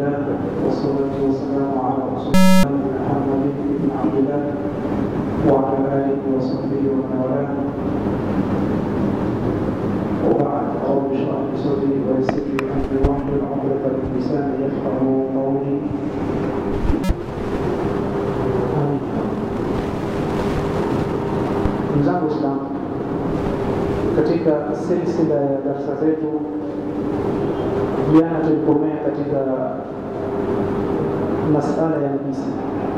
لله والصلاة والسلام على رسول الله محمد بن عبد الله وعلى آله وصحبه ومن والاه وبعد رب اشرح لي صدري ويسر لي أمري واحلل عقدة من لساني يفقهوا قولي Ndugu zangu Waislamu, katika silsila ya darsa zetu jana tulikomea katika masala ya najisi.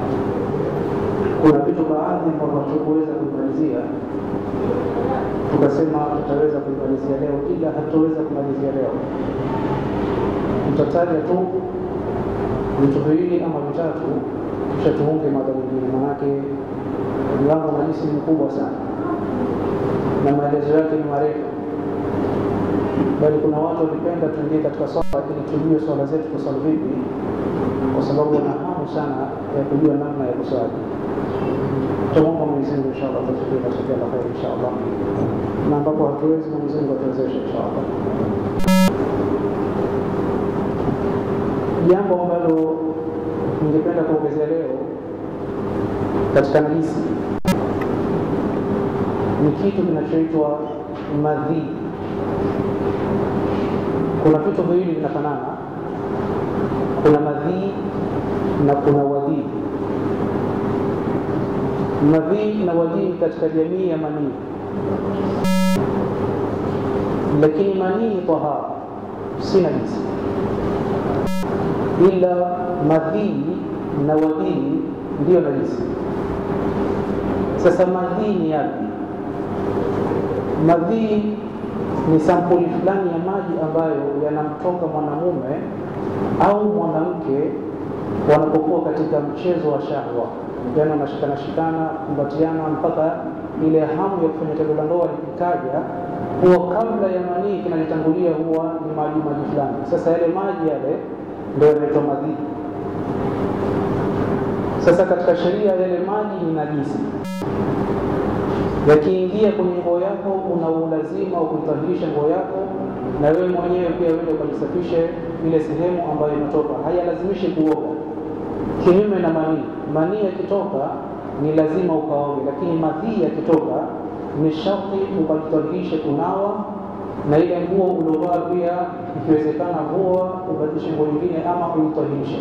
Kuna vitu baadhi ambavyo hatukuweza kuimalizia, tukasema tutaweza kuimalizia leo, ila hatuweza kumalizia leo. Tutataja tu vitu viwili ama vitatu, kisha tuunge mada nyingine, manake mlango wa najisi ni mkubwa sana na maelezo yake ni marefu bali kuna watu walipenda tuingie katika swala ili tujue swala zetu kuswali vipi, kwa sababu wana hamu sana ya kujua namna ya kuswali. Tutamwomba Mwenyezi Mungu inshallah tufikie katika kila la kheri inshallah, na ambapo hatuwezi Mwenyezi Mungu atuwezeshe inshallah. Jambo ambalo ningependa kuongezea leo katika najisi ni kitu kinachoitwa madhii kuna vitu viwili vinafanana, kuna madhii na kuna wadhii. Madhii na wadhii katika jamii ya manii, lakini manii ni tahara, si najisi, ila madhii na wadhii ndiyo najisi. Sasa madhii ni yapi? Madhii ni sampuli fulani ya maji ambayo yanamtoka mwanamume au mwanamke wanapokuwa katika mchezo wa shahwa, yaani wanashikana shikana, kumbatiana mpaka ile hamu ya kufanya tendo la ndoa ikaja, huwa kabla ya manii kinalitangulia huwa ni maji maji fulani. Sasa yale maji yale ndio yanaitwa madhii. Sasa katika sheria yale maji ni najisi yakiingia kwenye nguo yako, una ulazima wa kuitahirisha nguo yako, na wewe mwenyewe pia uende ukajisafishe ile sehemu ambayo inatoka. Hayalazimishi kuoga, kinyume na manii. Manii yakitoka ni lazima ukaoge, lakini madhii yakitoka ni sharti ukajitahirishe kunawa, na ile nguo uliovaa pia ikiwezekana vua, ubadilishe nguo nyingine ama uitahirishe.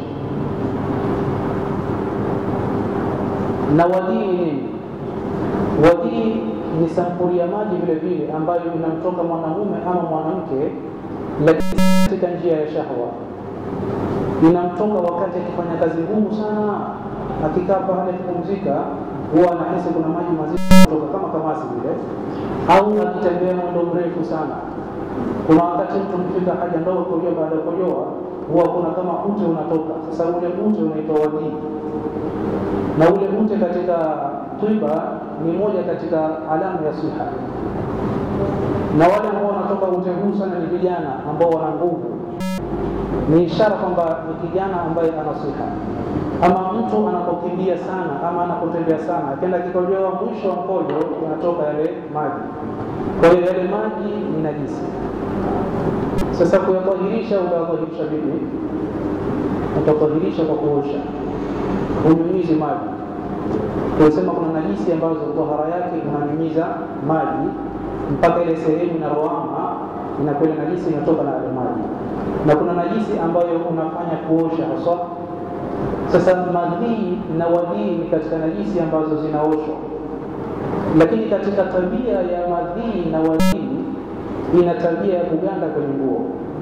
Na wadhii ni nini? Wadhii ni sampuli ya maji vile vile ambayo inamtoka mwanamume ama mwanamke, lakini katika njia ya shahwa. Inamtoka wakati akifanya kazi ngumu sana, akikaa pale kupumzika, huwa anahisi kuna maji mazito kutoka kama kamasi vile, au akitembea mwendo mrefu sana. Kuna wakati mtu mkifika haja ndogo kujoa, baada ya kujoa huwa kuna kama ute unatoka. Sasa ule ute unaitwa wadhii, na ule ute katika tiba ni moja katika alama ya siha, na wale ambao wanatoka ute huu sana ni vijana ambao wana nguvu, ni ishara kwamba ni kijana ambaye ana siha. Ama mtu anapokimbia sana ama anapotembea sana, akienda kikojoa, mwisho wa mkojo yanatoka yale maji, kwa hiyo yale maji ni najisi. Sasa kuyatahirisha, utatahirisha vipi? Utatahirisha kwa kuosha, hunyunyizi maji tunasema kuna najisi ambazo tahara yake unanyunyiza maji mpaka ile sehemu inaroama inakuwa ile najisi inatoka na yale maji, na kuna najisi ambayo unafanya kuosha haswa. Sasa madhii na wadhii ni katika najisi ambazo zinaoshwa, lakini katika tabia ya madhii na wadhii ina tabia ya kuganda kwenye nguo,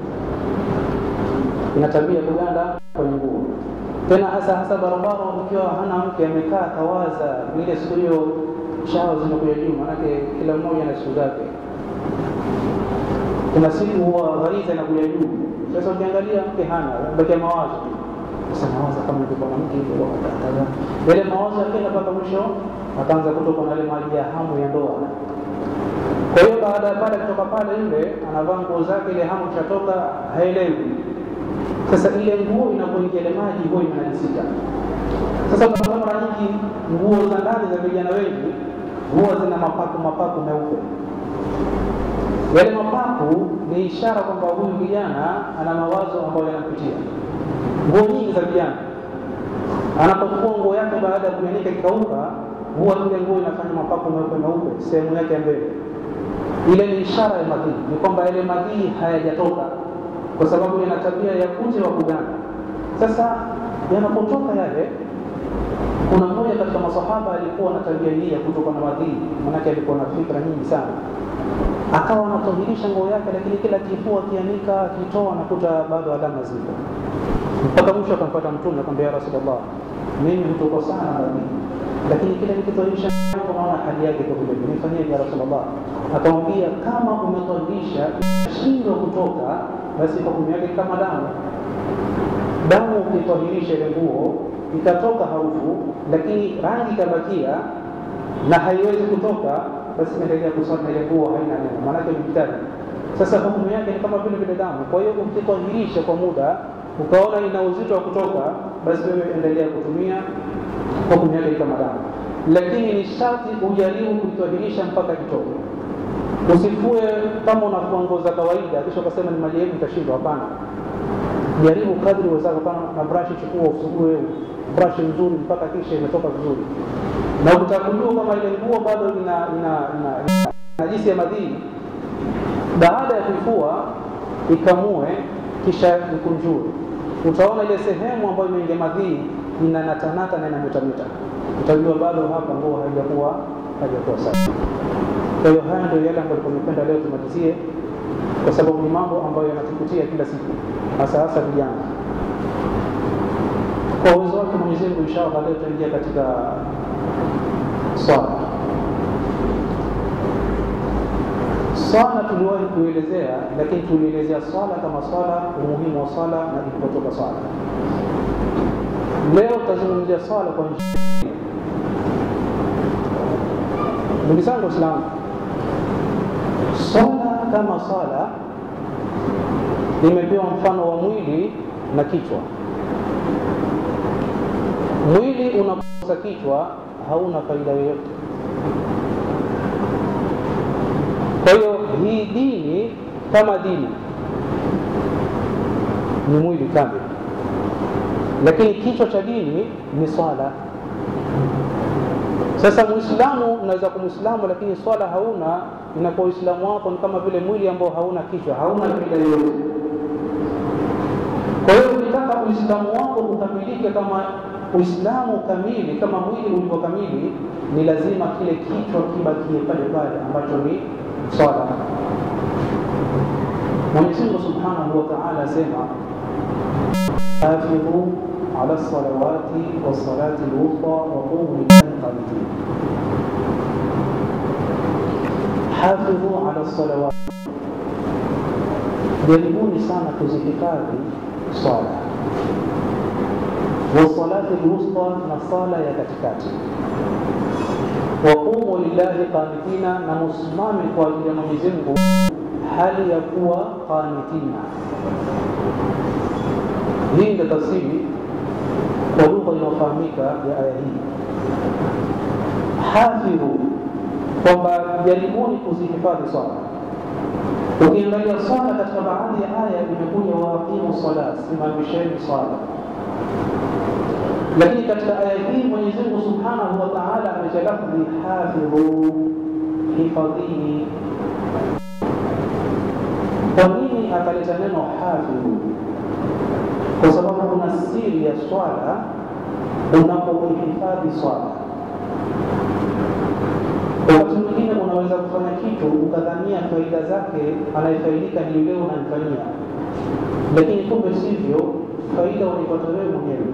ina tabia ya kuganda kwenye nguo tena hasa hasa barabara, mkiwa hana mke amekaa kawaza ile siku hiyo, shawa zimekuja juu, maanake kila mmoja na siku zake. Kuna siku huwa ghariza inakuja juu. Sasa ukiangalia mke hana, bakia mawazo sasa, mawazo kama ningekuwa na mke hivyo, yale mawazo yakenda mpaka mwisho akaanza kutoka na ile maji ya hamu ya ndoa. Kwa hiyo baada ya pale kutoka pale, yule anavaa nguo zake, ile hamu ishatoka, haelewi sasa ile nguo inapoingia ile maji huwa imenajisika. Sasa kwa mara nyingi nguo za ndani za vijana wengi huwa zina mapaku mapaku meupe. Yale mapaku ni ishara kwamba huyu kijana ana mawazo ambayo yanampitia. nguo nyingi za vijana anapofua nguo yake baada ya kuanika ikauka, huwa ile nguo inafanya mapako meupe meupe sehemu yake ya mbele. Ile ni ishara ya madhii, ni kwamba yale madhii hayajatoka, kwa sababu yana tabia ya kute wa kuganda. Sasa yanapotoka yale, kuna mmoja katika masahaba alikuwa na tabia hii ya kutoka na madhii, manake alikuwa na fikra nyingi sana akawa anatahirisha nguo yake, lakini kila kifua akianika akitoa anakuta bado alama zipo, mpaka mwisho akampata Mtume akamwambia, ya Rasulullah, mimi hutokwa sana madhii, lakini kila nikitahirisha naona hali yake kwa vile vile, nifanyeje ya Rasulullah? Akamwambia, kama umetahirisha shindwa kutoka, basi hukumu yake kama damu. Damu ukitahirisha ile nguo ikatoka harufu, lakini rangi ikabakia na haiwezi kutoka basi endelea kusali na ile nguo haina neno, maanake ni kitabu. Sasa hukumu yake ni kama vile vile damu. Kwa hiyo ukitahirisha kwa muda ukaona ina uzito wa kutoka, basi wewe endelea kutumia, hukumu yake ni kama damu, lakini ni sharti ujaribu kuitahirisha mpaka kitoke. Usifue kama unafua nguo za kawaida kisha ukasema ni maji yetu itashindwa. Hapana, jaribu kadri uwezavyo. Kama na brashi, chukua usugue brashi nzuri mpaka kisha imetoka vizuri na ukitaka kujua kama ile nguo bado ina ina ina najisi ya madhii, baada ya kuifua ikamue, kisha ikunjue, utaona ile sehemu ambayo imeingia madhii inanatanata na inametameta, utajua bado hapa nguo haijakuwa haijakuwa safi. Kwa hiyo haya ndio yale ambayo tumependa leo tumalizie, kwa sababu ni mambo ambayo yanatukutia kila siku, hasa hasa vijana. Kwa uwezo wake Mwenyezi Mungu, inshallah leo tutaingia katika swala. Swala tuliwahi kuelezea, lakini tulielezea swala kama swala, umuhimu wa swala na ilipotoka swala. Leo tutazungumzia swala kwa njia. Ndugu zangu Waislamu, swala kama swala imepewa mfano wa mwili na kichwa. Mwili unakosa kichwa hauna faida yoyote. Kwa hiyo hii dini kama dini ni mwili kamili, lakini kichwa cha dini ni swala. Sasa Muislamu unaweza kuwa Muislamu lakini swala hauna, inakuwa Uislamu wako ni kama vile mwili ambao hauna kichwa, hauna faida yoyote. Kwa hiyo ukitaka Uislamu wako ukamilike kama Uislamu kamili kama mwili ulivyo kamili, ni lazima kile kichwa kibakie pale pale ambacho ni swala. Mwenyezi Mungu Subhanahu wa Ta'ala asema hafidhu ala salawati wassalati lwusta wa qumu lillahi qanitin. Hafidhu ala salawati, jaribuni sana kuzihifadhi swala wasalati lwusta, na sala ya katikati. Waqumu lillahi qanitina, na musimame kwa ajili ya Mwenyezi Mungu hali ya kuwa qanitina. Hii ndio tafsiri kwa lugha inayofahamika ya aya hii. Hafidhu, kwamba jaribuni kuzihifadhi swala. Ukiangalia swala katika baadhi ya aya imekuja waaqimu sala, simamisheni swala lakini katika aya hii Mwenyezi Mungu Subhanahu wa Ta'ala ametalafdhi hafidhu, hifadhini. Kwa nini akaleta neno hafidhu? Kwa sababu kuna siri ya swala unapohifadhi swala. Wakati mwingine unaweza kufanya kitu ukadhania faida zake anayefaidika ni yule unamfanyia, lakini kumbe sivyo, faida unaipata wewe mwenyewe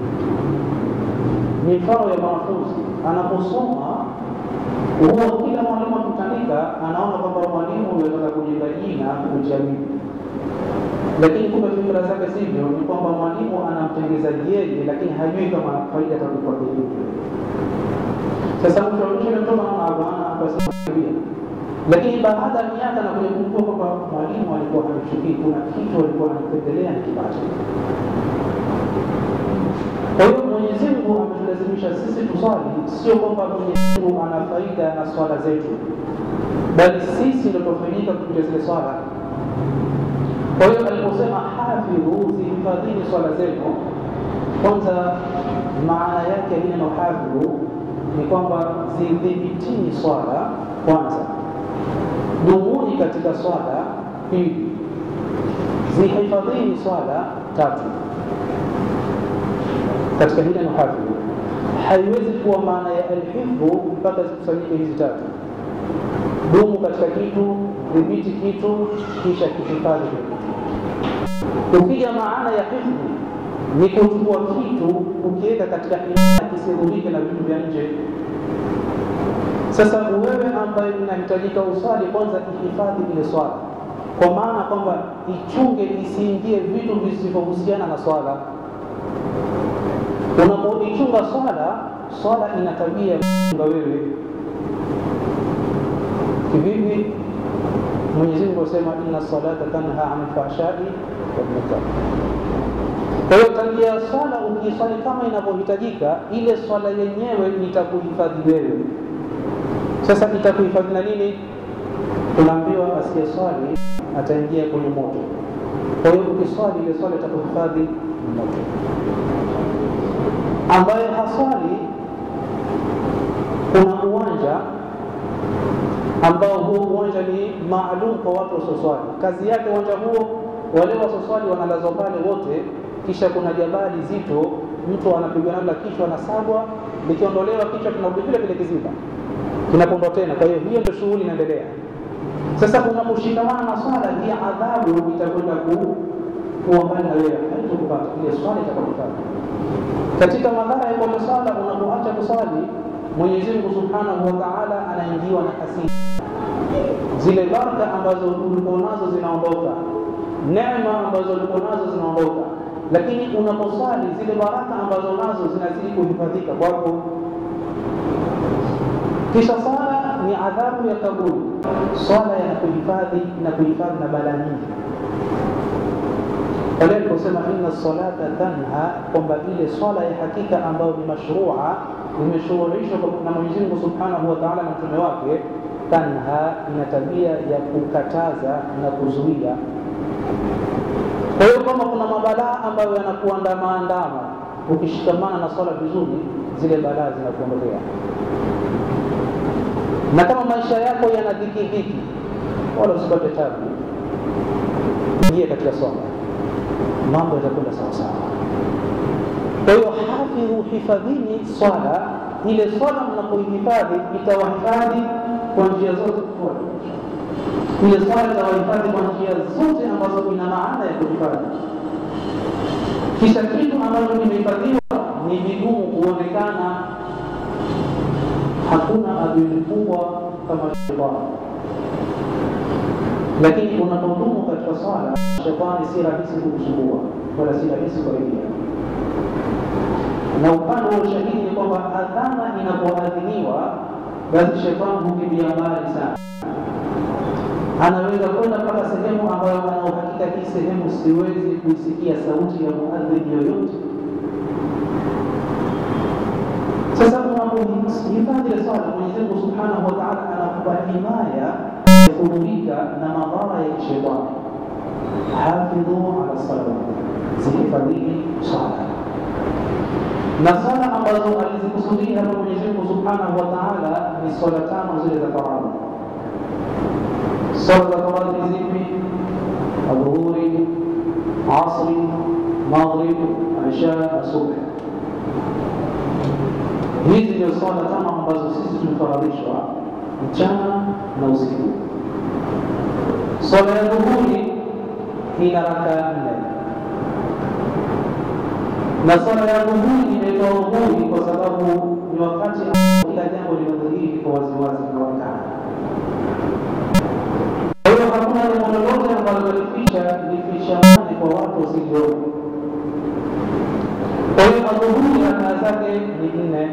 ni mfano ya mwanafunzi anaposoma, huwa kila mwalimu akimtandika anaona kwamba mwalimu anataka kujenga jina kujiamini, lakini kumbe fikira zake sivyo, ni kwamba mwalimu anamtengeza yeye, lakini hajui kama faida atakupa vipi. Sasa mtu mwisho mtoto anaona hapana, basi lakini baada ya miaka na kuja kugundua kwamba mwalimu alikuwa hanichukii, kuna kitu alikuwa anipendelea nikipata kwa hiyo Mwenyezi Mungu ametulazimisha sisi tuswali, sio kwamba Mwenyezi Mungu ana faida na swala zetu, bali sisi ndio tunafaidika kupitia zile swala. Kwa hiyo aliposema hafidhu, zihifadhini swala zenu, kwanza maana yake ya neno hafidhu ni kwamba zidhibitini swala kwanza, dumuni katika swala pili, zihifadhini swala tatu. Katika hili neno hafidhu haiwezi kuwa maana ya alhifdhu mpaka zikusanyike hizi tatu dumu katika kitu, dhibiti kitu, kisha kihifadhi kile kitu. Ukija maana ya hifdhi ni kuchukua kitu ukiweka katika himaya kisidhurike na vitu vya nje. Sasa wewe ambaye unahitajika uswali, kwanza ihifadhi ile swala, kwa maana kwamba ichunge isiingie vitu visivyohusiana na swala. Unapoichunga swala, swala ina tabia ya kuchunga wewe kivipi? Mwenyezi Mungu asema inna salata tanha anil fahshai wal munkar. Kwa hiyo tabia ya swala ukiswali kama inavyohitajika, ile swala yenyewe itakuhifadhi wewe. Sasa itakuhifadhi na nini? Tunaambiwa asiye swali ataingia kwenye moto. Kwa hiyo ukiswali, ile swala itakuhifadhi moto. Ambaye haswali, kuna uwanja ambao huo uwanja ni maalum kwa watu wasioswali. Kazi yake uwanja huo, wale wasioswali wanalazwa pale wote, kisha kuna jabali zito, mtu anapigwa nalo la kichwa, anasagwa, likiondolewa kichwa kinarudi vile vile kiziba, kinapondwa tena. Kwa hiyo hiyo ndio shughuli inaendelea. Sasa unaposhikamana na swala, hii adhabu itakwenda kuwa mbali na wewe, haitakupata ile swala itakupata. Katika madhara ya kuacha swala, unapoacha kuswali Mwenyezi Mungu Subhanahu wa Ta'ala anaingiwa na hasira, zile baraka ambazo ulikuwa nazo zinaondoka, neema ambazo ulikuwa nazo zinaondoka, lakini unaposwali zile baraka ambazo nazo zinazidi kuhifadhika kwako. Kisha swala ni adhabu ya kaburi, swala ya kuhifadhi na kuhifadhi na balaa nyingi pale aliposema inna salata tanha, kwamba ile swala ya hakika ambayo ni mashrua imeshughulishwa na Mwenyezi Mungu Subhanahu wa Ta'ala na mtume wake, tanha ina tabia ya kukataza na kuzuia. Kwa hiyo kama kuna mabalaa ambayo yanakuandama andama, ukishikamana na swala vizuri, zile balaa zinakuondolea. Na kama maisha yako yana dhiki dhiki, wala usipate tabu, ingie katika swala mambo yatakwenda sawa sawa. Kwa hiyo hafidhu, hifadhini swala. Ile swala mnapoihifadhi itawahifadhi kwa njia zote tofauti. Ile swala itawahifadhi kwa njia zote ambazo ina maana ya kuhifadhi. Kisha kitu ambacho kimehifadhiwa ni vigumu kuonekana. Hakuna adui mkubwa kama shetani lakini unapodumu katika swala, shetani si rahisi kukusumbua wala si rahisi kuingia. Na upande wa ushahidi ni kwamba adhana inapoadhiniwa, basi shetani hukimbia mbali sana, anaweza kwenda mpaka sehemu ambayo ana uhakika hii sehemu siwezi kuisikia sauti ya muadhini yoyote. Sasa unapohifadhi ile swala, Mwenyezi Mungu Subhanahu wa Ta'ala anakupa himaya kudhurika na madhara ya kishetani. Hafidhu ala salawat, zihifadhini swala na swala ambazo alizikusudia hapa Mwenyezi Mungu Subhanahu wa Ta'ala ni swala tano zile za faradhi. Swala za faradhi ni zipi? Adhuhuri, asri, maghrib, isha na subh. Hizi ndio swala tano ambazo sisi tumefaradhishwa mchana na usiku. Swala ya dhuhuri ina rakaa nne, na swala ya dhuhuri inaitwa dhuhuri kwa sababu ni wakati kila jambo linadhihiri kwa waziwazi linaonekana. Kwa hiyo hakuna jambo lolote ambalo lificha lifichamani kwa watu wasilioni. Kwa hiyo adhuhuri rakaa zake ni nne.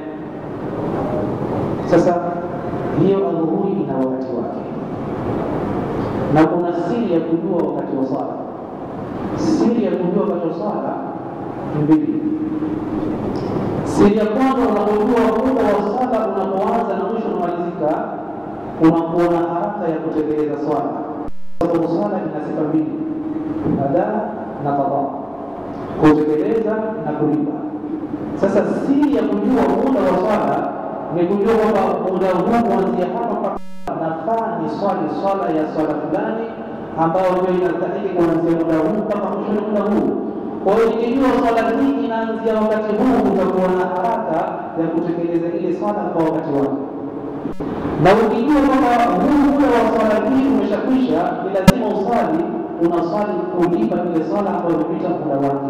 Sasa hiyo adhuhuri ina wakati wake, na kuna siri ya kujua wakati wa swala. Siri ya kujua wakati wa swala mbili. Siri ya kwanza, unapojua muda wa swala unapoanza na mwisho unamalizika, unakuwa na haraka ya kutekeleza swala, sababu swala ina sifa mbili. adaa na qada, kutekeleza na kulipa. Sasa siri ya kujua muda wa swala ni kujua kwamba muda huu kuanzia hapa mpaka nafaa ni swali swala ya swala fulani ambayo ndio inastahili kuanzia muda huu mpaka mwisho wa muda huu. Kwa hiyo ikijua swala hii inaanzia wakati huu, utakuwa na haraka ya kutekeleza ile swala kwa wakati wake, na ukijua kwamba huu muda wa swala hii umeshakwisha, ni lazima uswali, unaswali kulipa ile swala ambayo imepita muda wake.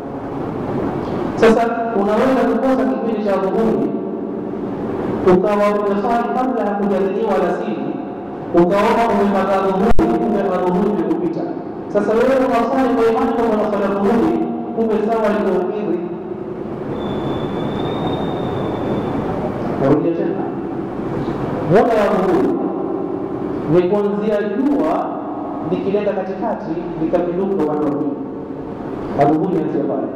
Sasa unaweza kukosa kipindi cha dhuhuri ukawa umeswali kabla ya kujadiliwa alasiri, ukaona umepata dhuhuri, kumbe adhuhuri imekupita. Sasa wewe unaswali kwa imani kwamba unaswali dhuhuri, kumbe sawa iliyokidhi. Narudia tena, muda wa dhuhuri ni kuanzia jua likileta katikati likapinduka upande wa pili, adhuhuri anzia pale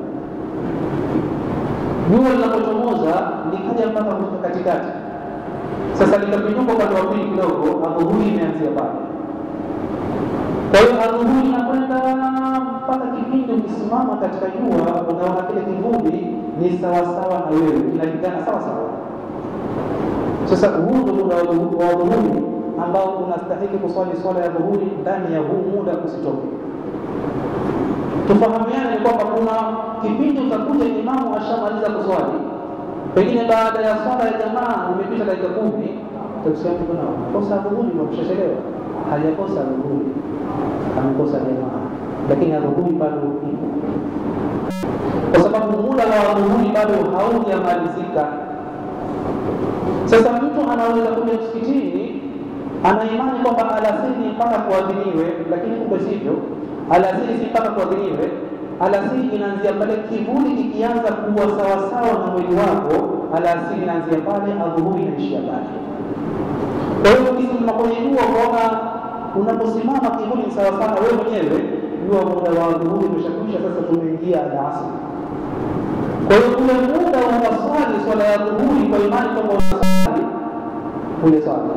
jua linapochomoza likaja mpaka kufika katikati, sasa likapinduka upande wa pili kidogo, adhuhuri imeanzia pale. Kwa hiyo adhuhuri inakwenda mpaka kipindi ukisimama katika jua unaona kile kivuli ni sawasawa na wewe, kinalingana sawa sawa. Sasa huu ndio muda wa dhuhuri ambao unastahili kuswali swala ya dhuhuri ndani ya huu muda, usitoke tufahamiane ni kwamba kuna kipindi utakuja imamu ashamaliza kuswali, pengine baada ya swala ya jamaa imepita dakika kumi, kosa dhuhuri kushachelewa. Hajakosa dhuhuri, amekosa jamaa, lakini adhuhuri bado ipo, kwa sababu muda wa dhuhuri bado haujamalizika. Sasa mtu anaweza kuja msikitini ana imani kwamba alasiri mpaka kuadhiniwe, lakini kumbe sivyo alasiri si mpaka kuadhiniwe. Alasiri inaanzia pale kivuli kikianza kuwa sawasawa na mwili wako, alasiri inaanzia pale, adhuhuri inaishia pale. Kwa hiyo ukisimama kwenye jua ukaona unaposimama kivuli ni sawasawa na wewe mwenyewe, jua muda wa adhuhuri umeshakwisha, sasa tumeingia alasiri. Kwa hiyo ule muda unaswali swala ya dhuhuri kwa imani kwamba unaswali ule swala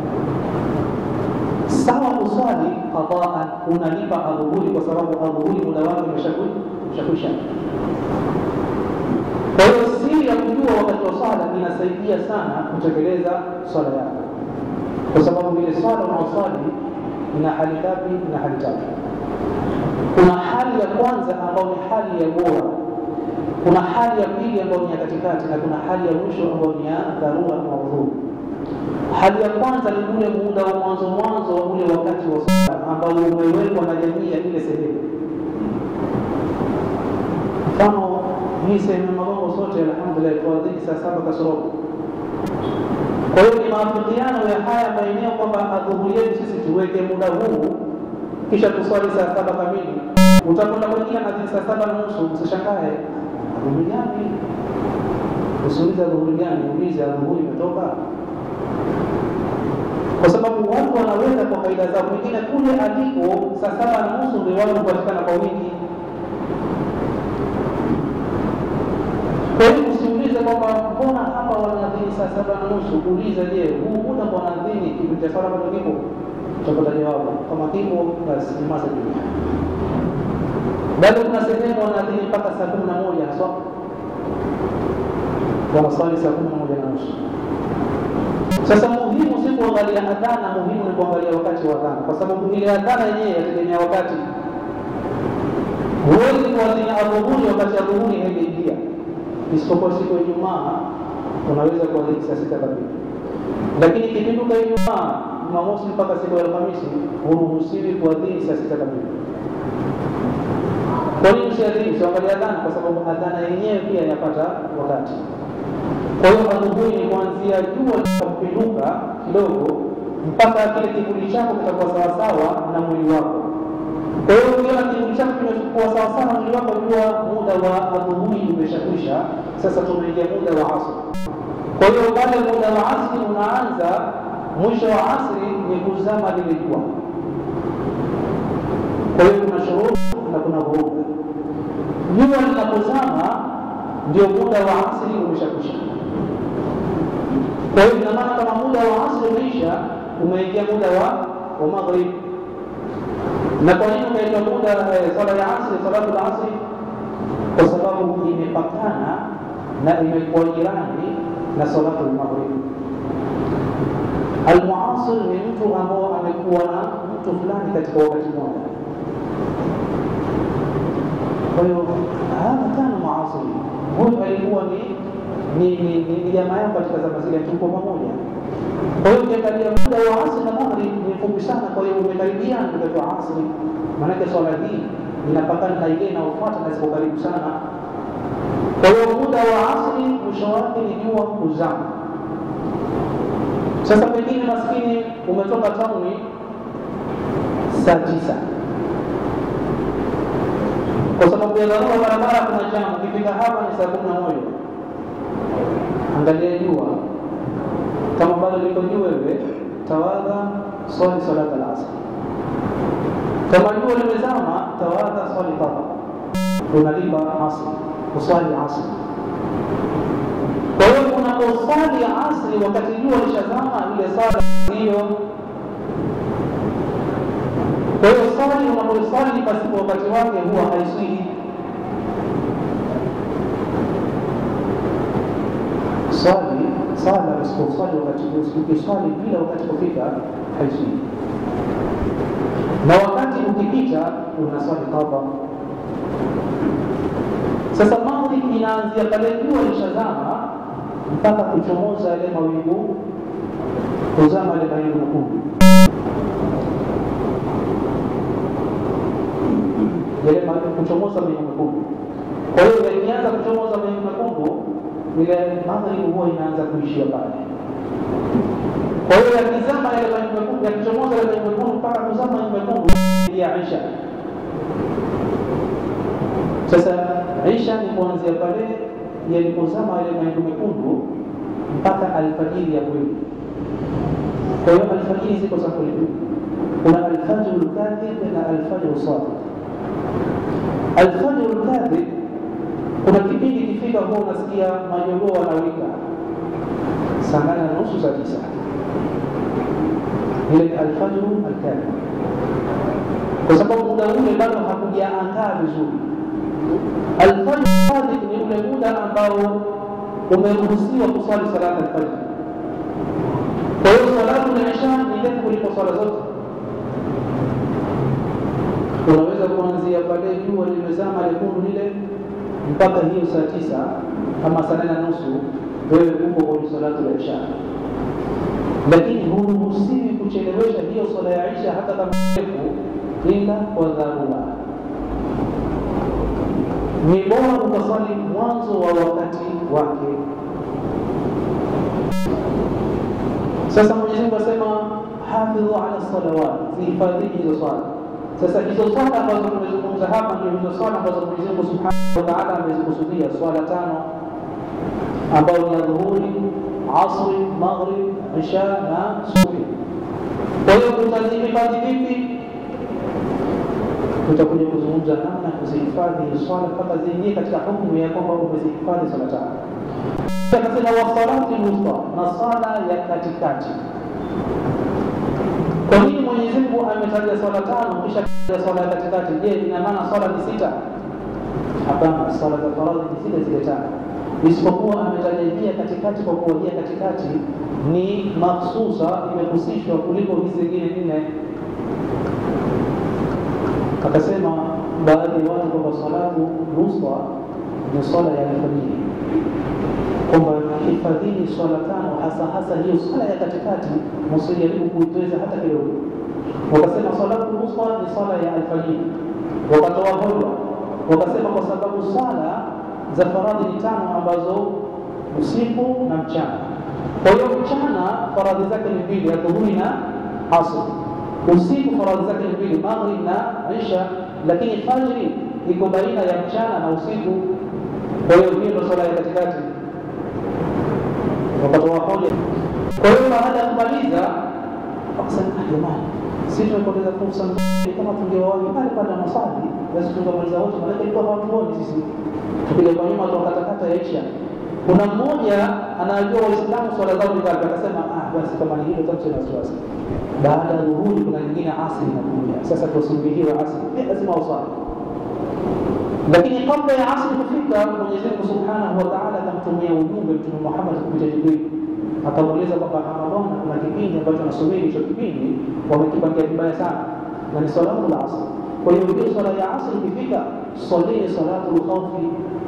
sawa kuswali qadaan, unalipa adhuhuri kwa sababu adhuhuri muda wake umeshakwisha. Kwa hiyo siri ya kujua wakati wa swala inasaidia sana kutekeleza swala yako, kwa sababu ile swala unaoswali ina hali ngapi? Ina hali tatu. Kuna hali ya kwanza ambayo ni hali ya bora, kuna hali ya pili ambayo ni ya katikati, na kuna hali ya mwisho ambayo ni ya dharura maudhuru. Hali ya kwanza ni ule muda wa mwanzo mwanzo wa ule wakati wa swala ambao umewekwa na jamii ya ile sehemu. Mfano, hii sehemu ya Magongo sote alhamdulillah tuadhini saa saba kasorobo. Kwa hiyo ni maafikiano ya haya maeneo kwamba adhuhuri yetu sisi tuweke muda huu, kisha tuswali saa saba kamili. Utakwenda mwingine anadhini saa saba na nusu, usishangae adhuhuri gani? Usiulize adhuhuri gani, ulize adhuhuri imetoka kwa sababu watu wanaweza kwa faida zao, mwingine kule aliko saa saba na nusu ndio watu hupatikana kwa wingi. Kwa hiyo usiulize kwamba mbona hapa wanadhini saa saba na nusu. Uliza, je, huu muda kwa wanadhini kipindi cha swala bado kipo? Utapata jawabu. Kama kipo, basi masa juu. Bado kuna sehemu wanadhini mpaka saa kumi na moja haswa, wanaswali saa kumi na moja na nusu. Sasa muhimu si kuangalia adhana, muhimu ni kuangalia wakati wa adhana, kwa sababu ile adhana yenyewe yategemea wakati. Huwezi kuadhini adhuhuri wakati adhuhuri haijaingia, isipokuwa siku ya Ijumaa unaweza kuadhini saa sita kamili, lakini ikipinduka Ijumaa, Jumamosi mpaka siku ya Alhamisi huruhusiwi kuadhini saa sita kamili. Kwa nini usiadhini? Usiangalia adhana, kwa sababu adhana yenyewe pia yapata wakati. Kwa hiyo adhuhuri ni kuanzia jua litapinduka kidogo mpaka kile kivuli chako kitakuwa sawasawa na mwili wako. Kwa hiyo ukiona kivuli chako kimekuwa sawasawa na mwili wako, jua muda wa adhuhuri umeshakwisha. Sasa tumeingia muda wa asri. Kwa hiyo pale muda wa asri unaanza, mwisho wa asri ni kuzama lile jua. Kwa hiyo kuna shuruti na kuna vuruga. Jua linapozama ndio muda wa asri umeshakwisha. Kwa hiyo ina maana kama muda wa asri umeisha, umeingia muda wa wa maghrib. na kwa nini ukaitwa muda eh, swala ya asri salatu lasri kwa sababu imepakana na imekuwa jirani na salatu lmaghrib almuasir ni mtu ambao amekuwa na mtu fulani katika wakati mmoja kwa hiyo hadha kana muasiri huyu alikuwa ni ni ni ni- ni jamaa yao katika zama zile tuko pamoja kwa hiyo ukiangalia muda wa asri na maghrib ni mfupi sana kwa hiyo umekaribiana wakati wa asri maanake swala hii inapakana na ile inayofuata na ziko karibu sana kwa hiyo muda wa asri mwisho wake ni jua kuzama sasa pengine maskini umetoka tauni saa tisa kwa sababu ya dharura barabara kuna jamu ukifika hapa ni saa kumi na moja angalia jua kama bado liko juu wewe tawadha swali salata al-asr kama jua limezama tawadha swali qadha unalipa asri uswali asri kwa hiyo unaposwali asri wakati jua lishazama ile sala hiyo kwa hiyo swali unaposwali pasipo wakati wake huwa haiswihi swali sala usiposwali wakati ukiswali bila wakati kufika haiswihi na wakati ukipita unaswali qadha sasa maghrib inaanzia pale jua lishazama mpaka kuchomoza yale mawingu kuzama yale mawingu mekundu yale ma- kuchomoza mawingu mekundu kwa hiyo yakianza kuchomoza mawingu mekundu ile maghrib huwa inaanza kuishia pale kwa hiyo yakizama yale mawingu mekundu yakichomoza yale mawingu mekundu mpaka kuzama mawingu mekundu ya isha sasa isha ni kuanzia pale yalipozama yale mawingu mekundu mpaka alfajiri ya kweli kwa hiyo alfajiri ziko sampuli mbili kuna alfajru lkadhib na alfajru sadiq alfajru lkadhib kuna kipindi kifika huwa unasikia majogoo wanawika saa nane na nusu saa tisa ile alfajru alkadhib kwa sababu muda ule bado hakujaangaa vizuri alfajr sadiq ni ule muda ambao umeruhusiwa kuswali salata alfajr kwa hiyo salatu lisha ni ndefu kuliko swala zote unaweza kuanzia pale jua limezama lekundu lile mpaka hiyo saa tisa ama saa nane na nusu wewe uko kwenye salatu la isha lakini huruhusiwi kuchelewesha hiyo swala ya isha hata kama ndefu ila kwa dharura ni bora ukaswali mwanzo wa wakati wake sasa mwenyezi mungu asema hafidhu ala salawat zihifadhini hizo swala sasa hizo swala ambazo tumezungumza hapa ndio hizo swala ambazo mwenyezi mungu subhanahu wa taala amezikusudia swala tano ambayo ni ya dhuhuri asri maghrib isha na subuhi kwa hiyo tutazihifadhi vipi tutakuja kuzungumza namna ya kuzihifadhi swala mpaka ziingie katika hukumu ya kwamba umezihifadhi swala tano akasema wasalati lwusta na swala ya katikati kwa nini mwenyezi mungu ametaja swala tano kisha kataja swala ya katikati je ina maana swala ni sita hapana swala za faradhi ni zile zile tano isipokuwa ametaja jia katikati kwa kuwa jia katikati ni mahsusa imehusishwa kuliko hizi zingine nne akasema baadhi ya watu kwamba salatu nusa ni swala ya alfajiri kwamba hifadhini swala tano hasa hasa hiyo swala ya katikati msijaribu kuitweza hata kidogo wakasema salatu nusa ni swala ya alfajiri wakatoa hoja wakasema kwa sababu swala za faradhi ni tano ambazo usiku na mchana kwa hiyo mchana faradhi zake ni mbili ya dhuhuri na asr usiku faradhi zake ni mbili maghrib na isha lakini fajri iko baina ya mchana na usiku kwa hiyo hiyo ndo swala ya katikati wakatoa hoja kwa hiyo baada ya kumaliza wakasema ah jamani si tumepoteza fursa nzuri kama tungewawahi pale pale na maswali basi tungemaliza wote maanake ilikuwa hawatuoni sisi tukija kwa nyuma tuwakatakata yaisha Kuna mmoja anajua Waislamu swala zao ni ngapi, akasema ah, basi kama ni hilo tamsina wasiwasi. Baada ya dhuhuri kuna nyingine asri inakuja, sasa tusubihiwe asri, pia lazima uswali. Lakini kabla ya asri kufika, Mwenyezi Mungu Subhanahu wa Ta'ala akamtumia ujumbe Mtume Muhammad kupitia Jibril, akamweleza kwamba Ramadhani kuna kipindi ambacho nasubiri, hicho kipindi wamekipangia vibaya sana, na ni salatu la asri. Kwa hiyo hiyo swala ya asri ikifika, swalini salatu lkhaufi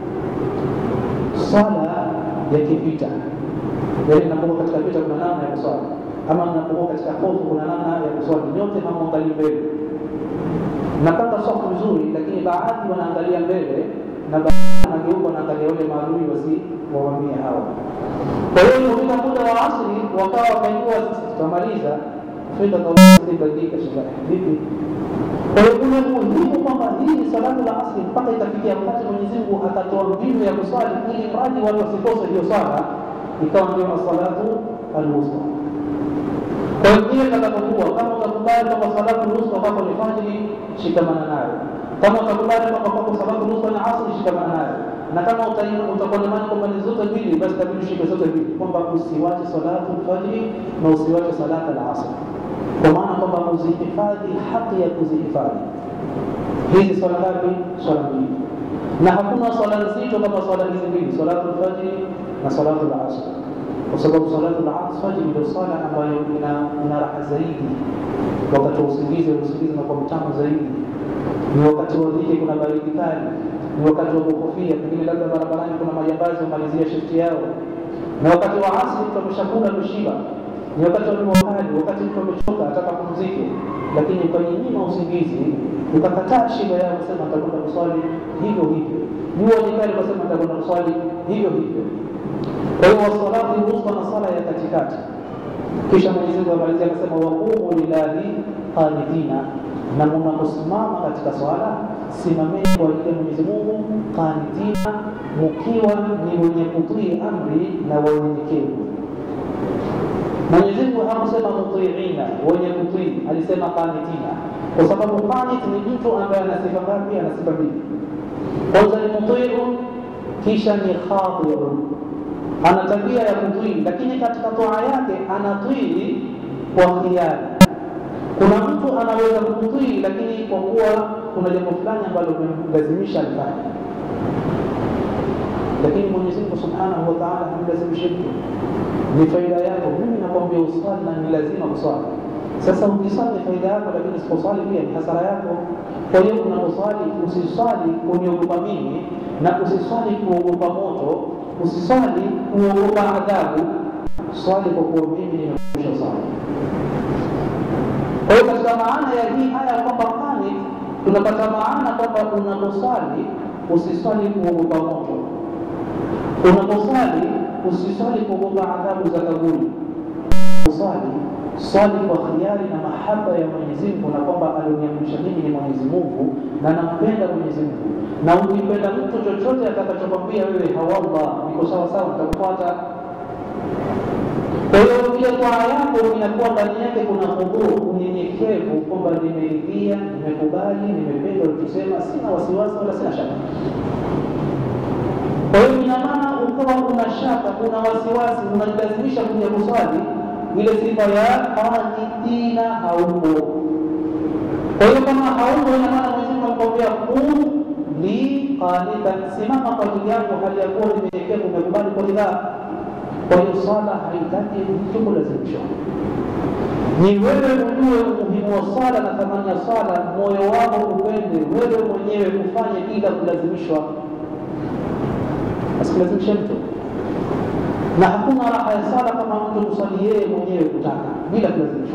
swala ya kivita. Yaani napokuwa katika vita kuna namna ya kuswali, ama napokuwa katika hofu kuna namna ya kuswali. Nyote hamwangalii mbele, napanga safu vizuri, lakini baadhi wanaangalia mbele na baadhi wanageuka wanaangalia wale maadui wasi wawamie hawa. Kwa hiyo ilipofika muda wa asri, wakawa wakainua, tutamaliza fika kabadilika shida vipi? Kwa hiyo kuna muhimu kwamba hii ni salatu la asri mpaka itafikia wakati Mwenyezi Mungu akatoa mbinu ya kuswali ili mradi watu wasikose hiyo swala, ikawa ndio salatu alwusta. Kwa hiyo kile kitakapokuwa, kama utakubali kwamba salatu alwusta kwako ni fajiri, shikamana nayo. Kama utakubali kwamba kwako salatu alwusta ni asri, shikamana nayo. Na kama utakuwa na imani kwamba ni zote mbili, basi tabidi ushike zote mbili, kwamba usiwache salatu alfajiri na usiwache salatu alasri kwa maana kwamba kuzihifadhi haki ya kuzihifadhi hizi swala ngapi? Swala mbili, na hakuna swala nzito kama swala hizi mbili, salatu lfajiri na salatu lasr, kwa sababu salatu lfajiri ndio swala ambayo ina, ina raha zaidi wakati wa usingizi. Usingizi unakuwa mtamu zaidi, ni wakati wa dhiki, kuna baridi kali, ni wakati wa kuhofia, pengine labda barabarani kuna majambazi wamalizia shifti yao, na wakati wa asri mtu ameshakula ameshiba ni wakati wa jua kali, wakati mtu amechoka ataka pumzike, lakini ukajinyima usingizi, ukakataa shiba yao, kusema nitakwenda kuswali hivyo hivyo. Jua ni kali, ukasema nitakwenda kuswali hivyo hivyo. Kwa hiyo wasalati wusta na sala ya katikati. Kisha Mwenyezi Mungu amalizia akasema, waqumu lillahi qanitina, na mnaposimama katika swala simameni kwa ajili ya Mwenyezi Mungu qanitina, mukiwa ni wenye kutii amri na wanyenyekevu. Mwenyezi Mungu hakusema mutiina, wenye kutii, alisema qanitina, kwa sababu qanit ni mtu ambaye ana sifa ngapi? Ana sifa mbili. Kwanza ni mutiun, kisha ni khadiun, ana tabia ya kutii, lakini katika toa yake anatii kwa khiari. Kuna mtu anaweza kutii, lakini kwa kuwa kuna jambo fulani ambalo limemlazimisha alifanye, lakini Mwenyezi Mungu Subhanahu wa Ta'ala hamlazimishi mtu ni faida yako. Mimi nakwambia uswali na ni lazima kuswali. Sasa ukiswali ni faida yako, lakini usiposwali pia ni hasara yako. Kwa hiyo unaposwali usiswali kuniogopa mimi na usiswali kuogopa moto, usiswali kuogopa adhabu, swali kwa kuwa mimi nimekwisha swali. Kwa hiyo katika maana ya hii aya kwamba kani tunapata maana kwamba unaposwali usiswali kuogopa moto, unaposwali usiswali kuogopa adhabu za kaburi. Uswali swali kwa khiari na mahaba ya Mwenyezi Mungu, na kwamba alioniamrisha mimi ni Mwenyezi Mungu na nampenda Mwenyezi Mungu, na ukipenda mtu chochote atakachokwambia wewe, hawallah, niko sawa sawa, nitakufuata. Kwa hiyo ile twaa yako inakuwa ndani yake kuna hudhuru, unyenyekevu, kwamba nimeridhia, nimekubali, nimependa ulichosema, sina wasiwasi wala sina shaka. Kwa hiyo ina maana ukawa una shaka, una wasiwasi, unajilazimisha kuja kuswali, ile sifa ya qanitina haupo. Kwa hiyo kama haupo, ina maana Mwenyezi Mungu anakuambia qum li qanitan, simama kwa ajili yangu, hali ya kuwa ninyenyekevu, umekubali kwa ridhaa. Kwa hiyo swala haitaki mtu kulazimishwa, ni wewe ujue umuhimu wa swala na thamani ya swala, moyo wako upende wewe mwenyewe kufanye bila kulazimishwa asilazimishe mtu, na hakuna raha ya sala kama mtu kusali yeye mwenyewe kutaka bila kulazimishwa.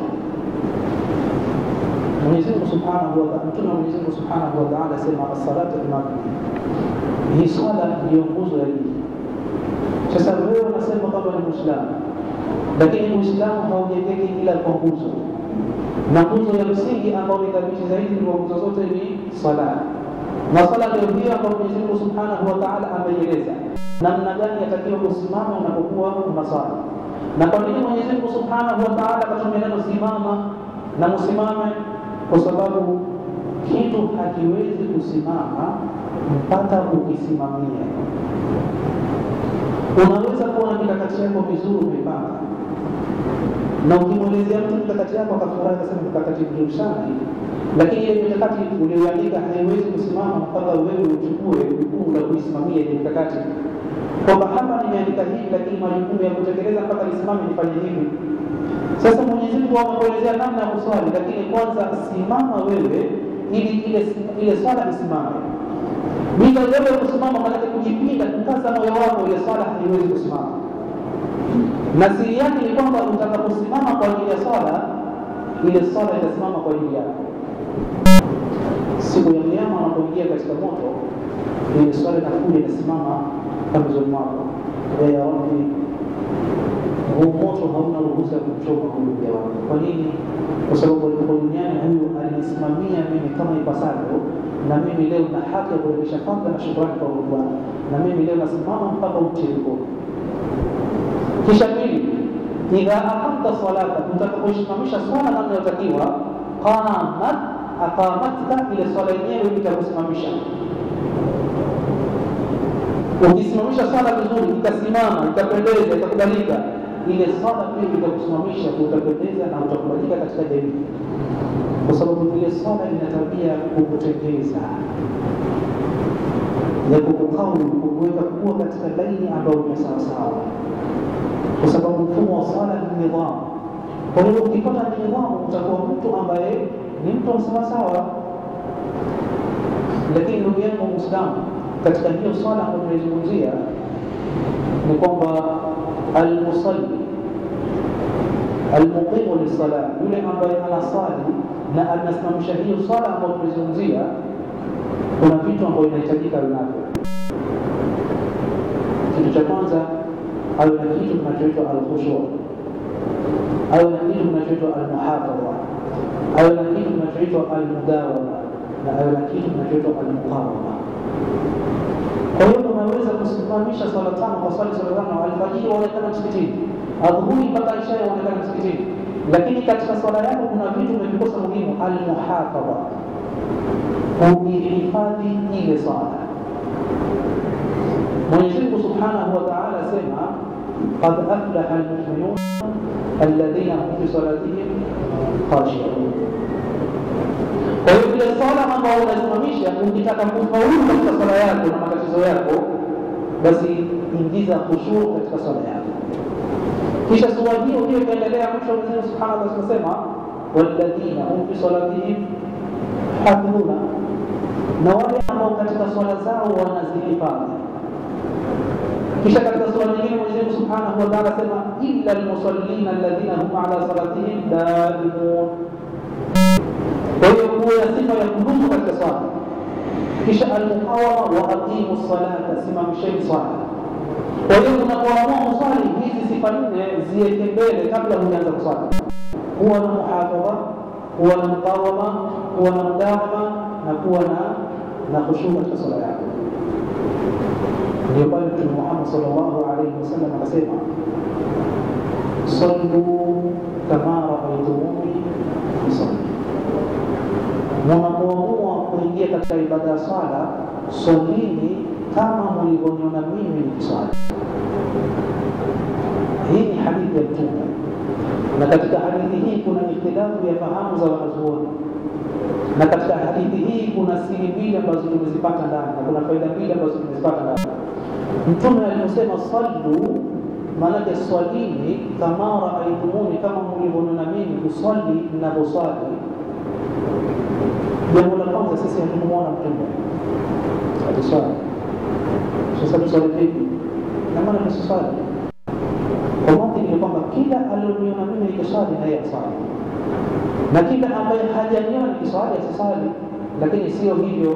Mwenyezi Mungu Subhanahu wa Ta'ala, Mtume wa Mwenyezi Mungu Subhanahu wa Ta'ala asema as-salatu imam, hii swala ndiyo nguzo ya dini. Sasa wewe unasema kwamba ni Muislamu, lakini Uislamu haujengeki ila kwa nguzo, na nguzo ya msingi ambayo ni thabiti zaidi kwa nguzo zote ni swala na swala ndio hiyo ambayo Mwenyezi Mungu Subhanahu wa Ta'ala ameieleza namna gani yatakiwa kusimama unapokuwa unaswali. Na kwa nini Mwenyezi Mungu Subhanahu wa Ta'ala akatumia neno simama na msimame? Kwa sababu kitu hakiwezi kusimama mpaka ukisimamia. unaweza kuwa na mikakati yako vizuri umepanga, na ukimwelezea mtu mikakati yako akafurahi, akasema mikakati mzuri sana hii, lakini ile mikakati ulioandika haiwezi kusimama mpaka wewe uchukue jukumu la kuisimamia ile mikakati, kwamba hapa nimeandika hivi, lakini majukumu ya kutekeleza mpaka nisimame nifanye hivi. Sasa Mwenyezi Mungu amekuelezea namna ya kuswali, lakini kwanza simama wewe ili ile ile swala isimame. Bila wewe kusimama, maanake kujipinda, kukaza moyo wako, ile swala haiwezi kusimama. Na siri yake ni kwamba utakaposimama kwa ajili ya swala, ile swala itasimama kwa ajili yako. Siku ya Kiyama unapoingia katika moto, ile swala inakuja inasimama pembezoni mwako, ya Rabbi, huu moto hauna ruhusa ya kumchoma huyu mja wangu. Kwa nini? Kwa sababu alipokuwa duniani huyu alinisimamia mimi kama ipasavyo, na mimi leo na haki ya kurejesha fadhila na shukrani kwa Mungu wangu, na mimi leo nasimama mpaka umtie mkono. Kisha pili, idha aqamta salata, utakaposimamisha swala namna yotakiwa, qamat aqamatka, ile swala yenyewe itakusimamisha ukisimamisha swala vizuri, ikasimama, ikapendeza, ikakubalika, ile swala pia itakusimamisha, utapendeza na utakubalika katika jamii, kwa sababu ile swala ina tabia kukutengeza ya kukukauli, kukuweka kuwa katika laini ambayo ni sawasawa, kwa sababu mfumo wa swala ni nidhamu. Kwa hiyo ukipata nidhamu, utakuwa mtu ambaye ni mtu wa sawasawa. Lakini ndugu yangu Muislamu, katika hiyo swala ambayo tunaizungumzia ni kwamba almusalli almuqimu lissala, yule ambaye anasali na anasimamisha hiyo swala ambayo tunaizungumzia, kuna vitu ambavyo inahitajika navyo. Kitu cha kwanza, awe na kitu kinachoitwa alkhushu, awe na kitu kinachoitwa almuhafadha, awe na kitu kinachoitwa almudawama, na awe na kitu kinachoitwa almuqawama. Kwa hiyo unaweza kusimamisha swala tano kwa swali swala tano, alfajiri waonekana msikitini, adhuhuri mpaka isha waonekana msikitini, lakini katika swala yako kuna vitu umevikosa muhimu, almuhafadha, kuihifadhi ile swala. Mwenyezi Mungu subhanahu wa taala asema qad aflaha almuminun alladhina hum fi salatihim khashiun. Kwa hiyo ile swala ambayo unasimamisha, ukitaka kufaulu katika swala yako na matatizo yako, basi ingiza khushuu katika swala yako. Kisha sura hiyo hiyo ikaendelea, mwisho Mwenyezi Mungu subhanahu wa taala anasema walladhina hum fi salatihim hafidhuna, na wale ambao katika swala zao wanazihifadhi. Kisha katika sura nyingine Mwenyezi Mungu subhanahu wa taala asema illa almusallina alladhina hum ala salatihim daimun kwa hiyo kuwa ya sifa ya kudumu katika swala. Kisha almuqawama wa aqimu salata, simamisheni swala. Kwa hiyo unapoamua kuswali, hizi sifa nne ziweke mbele kabla hujaanza kuswali: kuwa na muhafadha, kuwa na muqawama, kuwa na mudawama na kuwa na na khushuu katika swala yako. Ndio pale Mtume Muhammad sallallahu alaihi wasallam akasema, sallu kama raaitumuni usalli Munapoamua kuingia katika ibada ya swala, swalini kama mlivyoniona mimi nikiswali. Hii ni hadithi ya Mtume, na katika hadithi hii kuna ikhtilafu ya fahamu za wanazuoni, na katika hadithi hii kuna siri mbili ambazo tumezipata ndani na kuna faida mbili ambazo tumezipata ndani. Mtume aliposema sallu, maanake swalini kama raaitumuni, kama mlivyoniona mimi kuswali ninavyoswali Jambo la kwanza, sisi hatukumwona Mtume akiswali. Sasa tuswali vipi? Na maana tusiswali kwa mantiki ni kwamba kila alioniona mimi nikiswali na yeye aswali, na kila ambaye hajaniona nikiswali asiswali. Lakini sio hivyo,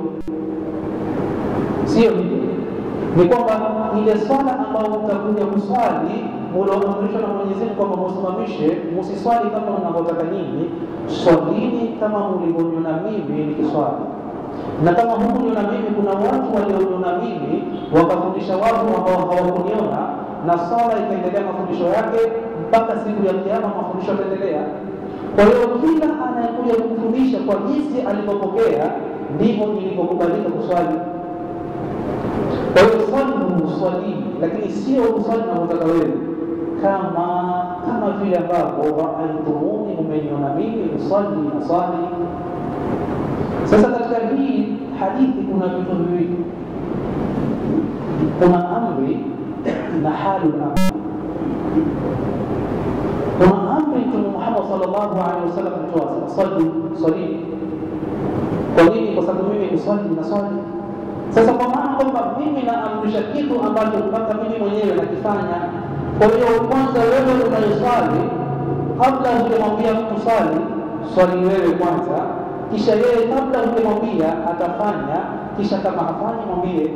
sio hivyo. Ni kwamba ile swala ambayo mtakuja kuswali mulioamrishwa na Mwenyezi Mungu kwamba musimamishe, musiswali kama mnavyotaka nyinyi, swalini kama mlivyoniona mimi nikiswali. Na kama hukuniona mimi, kuna watu walioniona mimi wakafundisha watu ambao hawakuniona, na swala ikaendelea mafundisho yake mpaka siku ya Kiyama, mafundisho yataendelea. Kwa hiyo kila anayekuja kufundisha kwa jinsi alivyopokea ndivyo ilivyokubalika kuswali. Kwa hiyo sallu uswalii, lakini sio uswali unavyotaka wewe, kama kama vile ambavyo raaitumuni, umeniona mimi uswali na swali. Sasa katika hii hadithi kuna vitu viwili, kuna amri na halul amri. Kuna amri Mtume Muhammad sallallahu alaihi wasallam alitoa swali swali. Kwa nini? Kwa sababu mimi uswali na swali sasa kwa maana kwamba mimi naamrisha kitu ambacho mpaka mimi mwenyewe nakifanya. Kwa hiyo kwanza wewe unayoswali, kabla hujamwambia mtu swali, swali wewe kwanza, kisha yeye kabla hujamwambia atafanya, kisha kama hafanyi mwambie,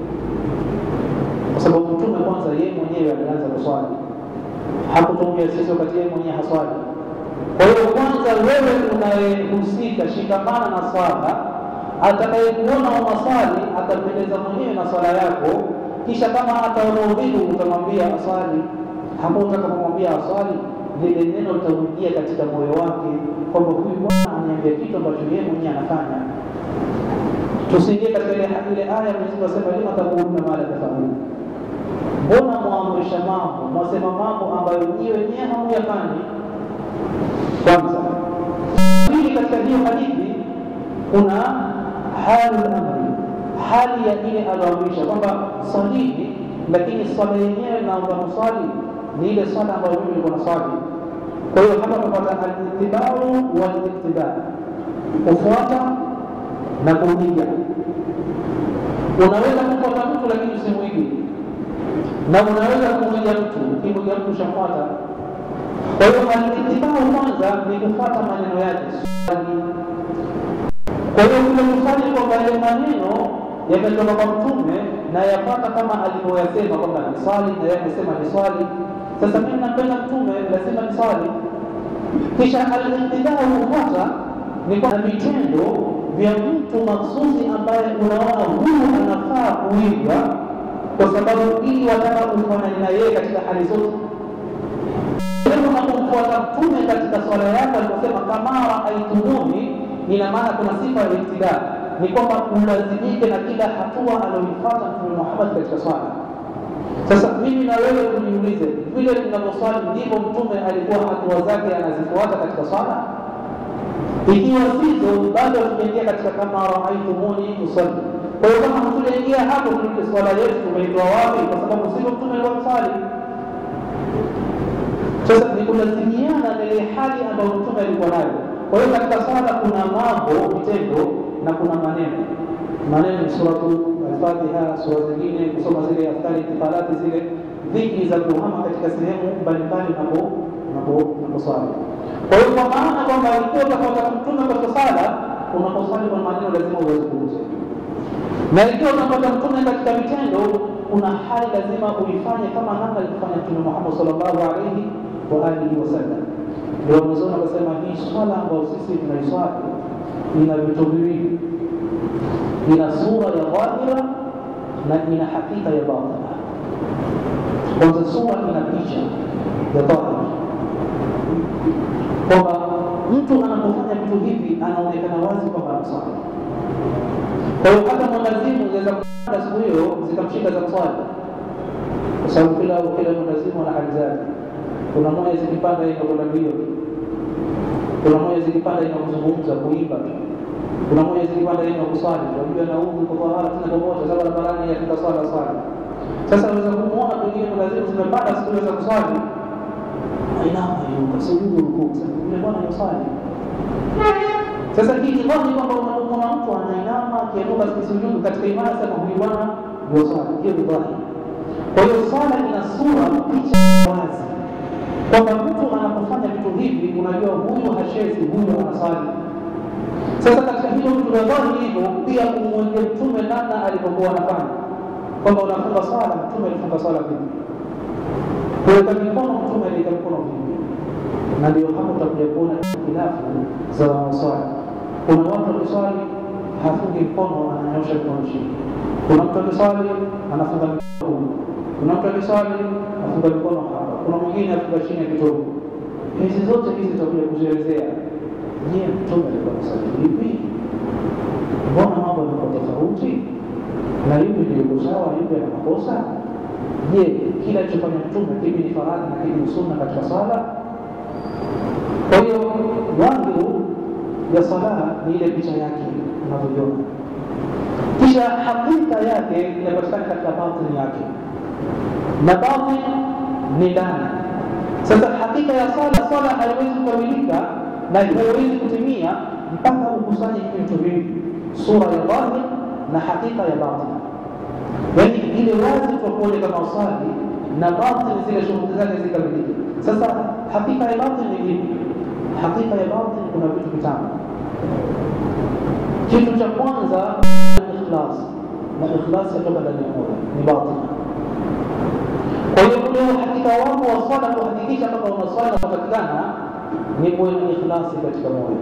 kwa sababu Mtume kwanza yeye mwenyewe alianza kuswali, hakutuambia sisi wakati yeye mwenyewe haswali. Kwa hiyo kwanza wewe unayehusika, shikamana na swala atakayekuona unaswali atapendeza mwenyewe na swala yako, kisha kama ataona udhuru utamwambia aswali. Hapo utakapomwambia aswali, lile neno litaingia katika moyo wake kwamba huyu bwana aniambia kitu ambacho yeye mwenyewe anafanya. Tusiingie katika ile ile aya Mwenyezi Mungu asema lima taquluna ma la tafalun, mbona mwaamrisha mambo mwasema mambo ambayo nyie wenyewe hamuyafanyi. Kwanza pili, katika hiyo hadithi kuna halul amri, hali ya ile aloamrisha kwamba swalini, lakini swala yenyewe naomba kuswali ni ile swala ambayo mimi nilikuwa naswali. Kwa hiyo hapa tunapata alitibau walittiba, kufuata na kuiga. Unaweza kufuata mtu lakini usimwige, na unaweza kumwiga mtu, ukimwiga mtu ushamfuata. Kwa hiyo alitibau kwanza ni kufuata maneno yake swali kwa hiyo kule kusali kwamba yale maneno yametoka kwa Mtume na yapata kama alivyoyasema kwamba ni swali na yeye amesema ni swali. Sasa mimi napenda Mtume, lazima ni swali. Kisha al-iqtidaa kufuata ni kwa vitendo vya mtu maksusi ambaye unaona huyu anafaa kuigwa, kwa sababu ili wataka kufanana na yeye katika hali zote. Unapomfuata Mtume katika swala yake aliposema kama raaitumuni ina maana kuna sifa ya ibtidaa, ni kwamba ulazimike na kila hatua aliyoifuata Mtume Muhammad katika swala. Sasa mimi na wewe tujiulize, vile tunavyoswali ndivyo Mtume alikuwa hatua zake anazifuata katika swala? Ikiwa sizo, bado tujaingia katika kama raaitumuni usalli. Kwa hiyo kama hatujaingia hapo, swala yetu tumeitoa wapi? Kwa sababu sivyo Mtume alikuwa mswali. Sasa ni kulazimiana na ile hali ambayo Mtume alikuwa nayo. Kwa hiyo katika swala kuna mambo vitendo na kuna maneno. Maneno ni suratu Al-Fatiha, sura zingine, kusoma zile askari intifalati, zile dhikri za kuhama katika sehemu mbalimbali unaposwali. Kwa hiyo kwa maana kwamba ikiwa utafuata mtume katika sala, unaposwali kwa maneno lazima uweze kugusa, na ikiwa unafuata mtume katika vitendo, kuna hali lazima uifanye kama namna alivyofanya Mtume Muhammad sallallahu alaihi wa alihi wasallam. Ndio mwanzoni akasema hii swala ambayo sisi tunaiswali ina vitu viwili, ina sura ya dhahira na ina hakika ya batina. Kwanza sura ina picha ya dhahira, kwamba mtu anapofanya vitu hivi anaonekana wazi kwamba anaswali. Kwa hiyo hata mwandazimu unaweza kupanda siku hiyo zikamshika za kuswali, kwa sababu kila kila mwandazimu ana hali zake. Kuna moja zikipanda inakwenda mbio kuna moja zikipanda ina kuzungumza kuimba, kuna moja zikipanda ina kuswali. Unajua na huku kwa tahara tena pamoja, sababu barabarani ya swala swala. Sasa unaweza kumuona pengine kuna zile zimepanda siku za kuswali, ainama yuka sujudu rukuu, sasa yule bwana yuswali. Sasa hii ni kwamba kwamba unamwona mtu anainama akiinuka kisujudu katika imani, sema huyu bwana yuswali, hiyo ni dhahiri. Kwa hiyo swala ina sura, picha wazi kwamba mtu anapofanya vitu hivi unajua huyu hachezi, huyu anaswali. Sasa katika hilo vitu vya dhahiri hivyo, pia umwenge Mtume namna alivyokuwa anafanya, kwamba unafunga swala, Mtume alifunga swala vipi, kuweka mikono, Mtume aliweka mikono vipi, na ndio hapo utakuja kuona khilafu za wanaoswali. Kuna watu wakiswali hafungi mkono, ananyosha mkono chini. Kuna mtu akiswali anafunga mikono huku, kuna mtu akiswali afunga mikono hapa, kuna mwingine afunga chini ya kitovu. Hizi zote hizi tutakuja kuzielezea. Je, mtume alikuwa anasali vipi? Mbona mambo yalikuwa tofauti? na yupi ndio sawa, yupi ana makosa? Je, kila alichofanya Mtume kipi ni faradhi na kipi ni sunna katika swala? Kwa hiyo wangu ya sala ni ile picha yake unavyoiona, kisha hakika yake inapatikana katika batini yake, na batini ni ndani. Sasa hakika ya sala, sala haiwezi kukamilika na haiwezi kutimia mpaka ukusanye hivi vitu viwili, sura ya dhahir na hakika ya batin. Yaani ile wazi tukuone kama usali na batin, zile shughuli zake zikamilike. Sasa hakika ya batin ni vipi? Hakika ya batin kuna vitu vitano. Kitu cha kwanza ni ikhlas, na ikhlas yatoka ndani ya moyo, ni batin. Kwa hiyo ule uhakika wako wa swala, kuhakikisha kwamba unaswala unapatikana ni kuwe na ikhlasi katika moyo.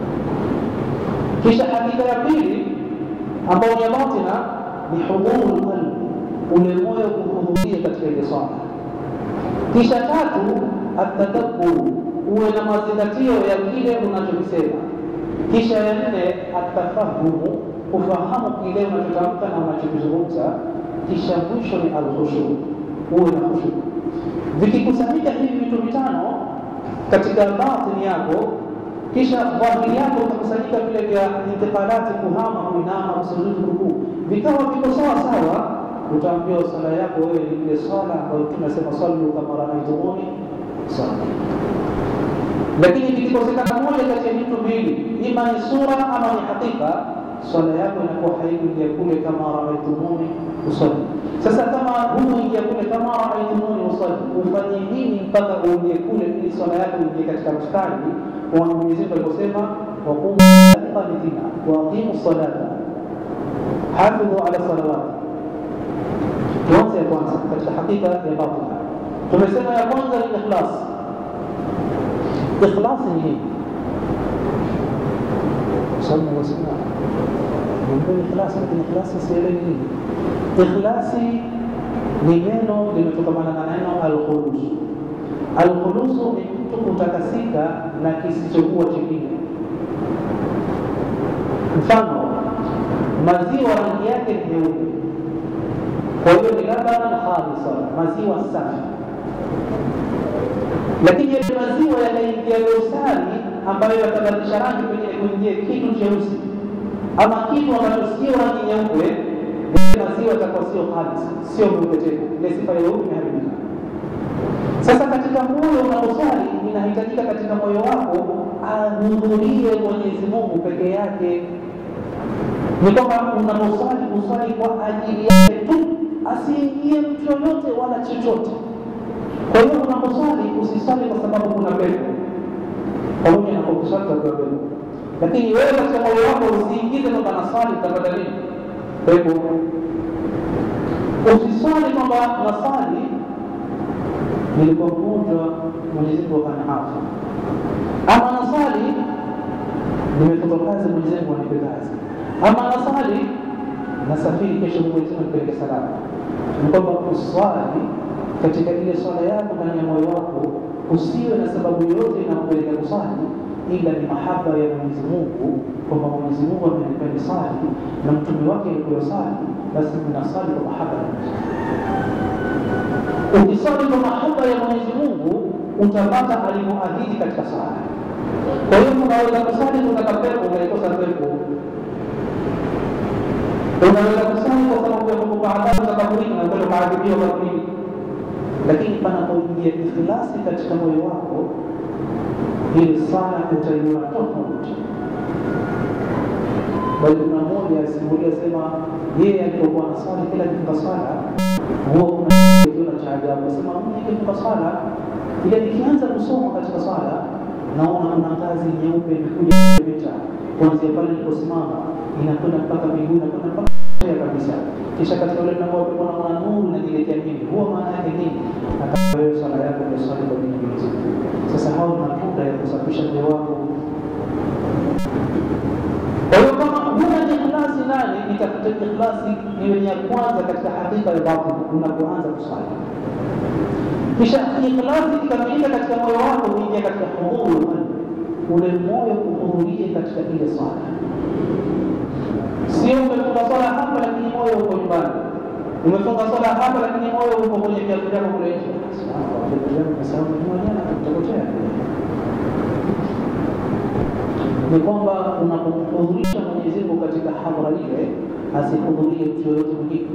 Kisha hakika ya pili ambayo ni ya batina ni hudhuru qalbi, ule moyo kuhudhuria katika ile swala. Kisha tatu atadabbur, uwe na mazingatio ya kile unachokisema. Kisha ya nne atafahumu, kufahamu kile unachotamka na unachokizungumza. Kisha mwisho ni alkhushu, uwe na khushu. Vikikusanyika hivi vitu vitano katika batini yako, kisha dhahiri yako ikakusanyika vile vya intiqalati, kuhama, kuinama, kusujudu, rukuu, vikawa viko sawa sawa, utaambiwa sala yako wewe ni ile swala ambayo tunasema sallu kama raaitumuni swali. Lakini vikikosekana moja kati ya vitu mbili, ima ni sura ama ni hakika, swala yako inakuwa haikuingia kule kama raaitumuni usalli. Sasa kama huingia kule kama raaitumuni usalli, ufanye nini mpaka uingie kule ili swala yako iingie katika mstari wa Mwenyezi Mungu aliposema waqumu qanitina wa aqimu salata hafidhu ala salawati. Tuanze ya kwanza katika hakika ya batina. Tumesema ya kwanza ni ikhlas. Ikhlas ni nini? Sababu wasema ndio ikhlas, lakini ikhlas sielewi nini. Ikhlasi ni neno limetokamana na neno alkhulus. Alkhulusu ni mtu kutakasika na kisichokuwa chingine. Mfano, maziwa rangi yake ni nyeupe, kwa hiyo ni labanan khalisa, maziwa safi. Lakini yale maziwa yanaingia dosari ambayo yatabadilisha rangi, pengine kuingia kitu cheusi ama kitu ambacho sio rangi nyeupe, maziwa yatakuwa sio khalisa, sio meupe tena, ile sifa ya weupe imeharibika. Sasa katika moyo unaposwali, inahitajika katika moyo wako ahudhurie Mwenyezi Mungu peke yake. Ni kwamba unaposwali uswali kwa ajili yake tu, asiingie mtu yoyote wala chochote. Kwa hiyo unaposwali usiswali kwa sababu kuna pepo, pamoja na kwa kuswali kwa pepo, lakini wewe katika moyo wako usiingize kwamba naswali utapata nini? Pepo. Usiswali kwamba naswali nilikuwa mgonjwa, Mwenyezi Mungu akaniafu, ama nasali nimetoka kazi, Mwenyezi Mungu anipe kazi, ama nasali nasafiri kesho, Mwenyezi Mungu anipeleke salama. Ni kwamba uswali katika ile swala yako ndani ya moyo wako, usiwe na sababu yoyote inakupeleka kuswali ila ni mahaba ya Mwenyezi Mungu, kwamba Mwenyezi Mungu amenipa nisali na mtume wake alikuwa sali, basi ninasali kwa mahaba ya Mwenyezi Mungu. Ukisali kwa mahaba ya Mwenyezi Mungu utapata alivyoahidi katika sala. Kwa hiyo unaweza kusali kutaka pepo ukaikosa pepo, unaweza kusali kwa sababu ya kukupa adhabu za kaburini na kwenda maadhibio kaburini, lakini panapoingia ikhlasi katika moyo wako, ile sala utaiona tofauti. Bali kuna mmoja asimulia sema yeye alipokuwa anasali kila kifunga sala huwa kuna kitu cha ajabu, sema mimi nikifunga sala ile nikianza kusoma katika sala naona kuna ngazi nyeupe imekuja mita kuanzia pale niliposimama inakwenda mpaka miguu inakwenda mpaka ya kabisa, kisha katika ule mlango wa pepo naona nuru inaniletea mimi. Huwa maana yake nini? Nataka wewe sala yako ndio swali kwa dini hizi. Sasa hao ni matunda ya kusafisha moyo wako. Kwa hiyo kama huna ikhlasi nani, nitafute ikhlasi iwe ni ya kwanza katika hakika ya batin unapoanza kuswali kisha ikhlasi ikikamilika katika moyo wako, uingia katika hudhuru qalbi, ule moyo kuhudhurie katika ile swala. Sio umefunga swala hapa lakini moyo uko nyumbani, umefunga swala hapa lakini moyo uko kwenye viatu vyako kule nje. Utapotea. Ni kwamba unapomhudhurisha Mwenyezi Mungu katika hadhara ile, asihudhurie mtu yoyote mwingine.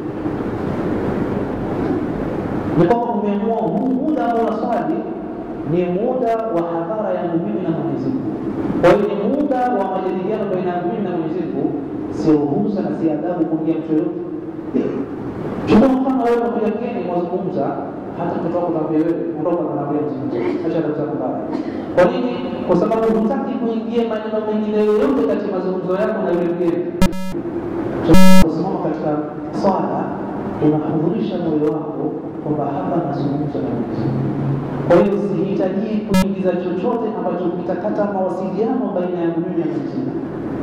Ni kwamba umeamua huu muda ambao unaswali ni muda wa hadhara yangu mimi na Mwenyezi Mungu. Kwa hiyo ni muda wa majadiliano baina yangu mimi na Mwenyezi Mungu, si ruhusa na si adabu kuingia mtu yoyote. Chukua mfano wewe unakuja mgeni mwazungumza, hata mtoto wako naambia wewe ondoka, naambia mzungumze, acha adabu zako mbaya. Kwa nini? Kwa sababu hutaki kuingia maneno mengine yoyote katika mazungumzo yako na yule mgeni. Kusimama katika swala unahudhurisha moyo wako kwamba hapa nazungumza na Mwenyezi Mungu. Kwa hiyo sihitaji kuingiza chochote ambacho kitakata mawasiliano baina ya mimi na Mwenyezi Mungu.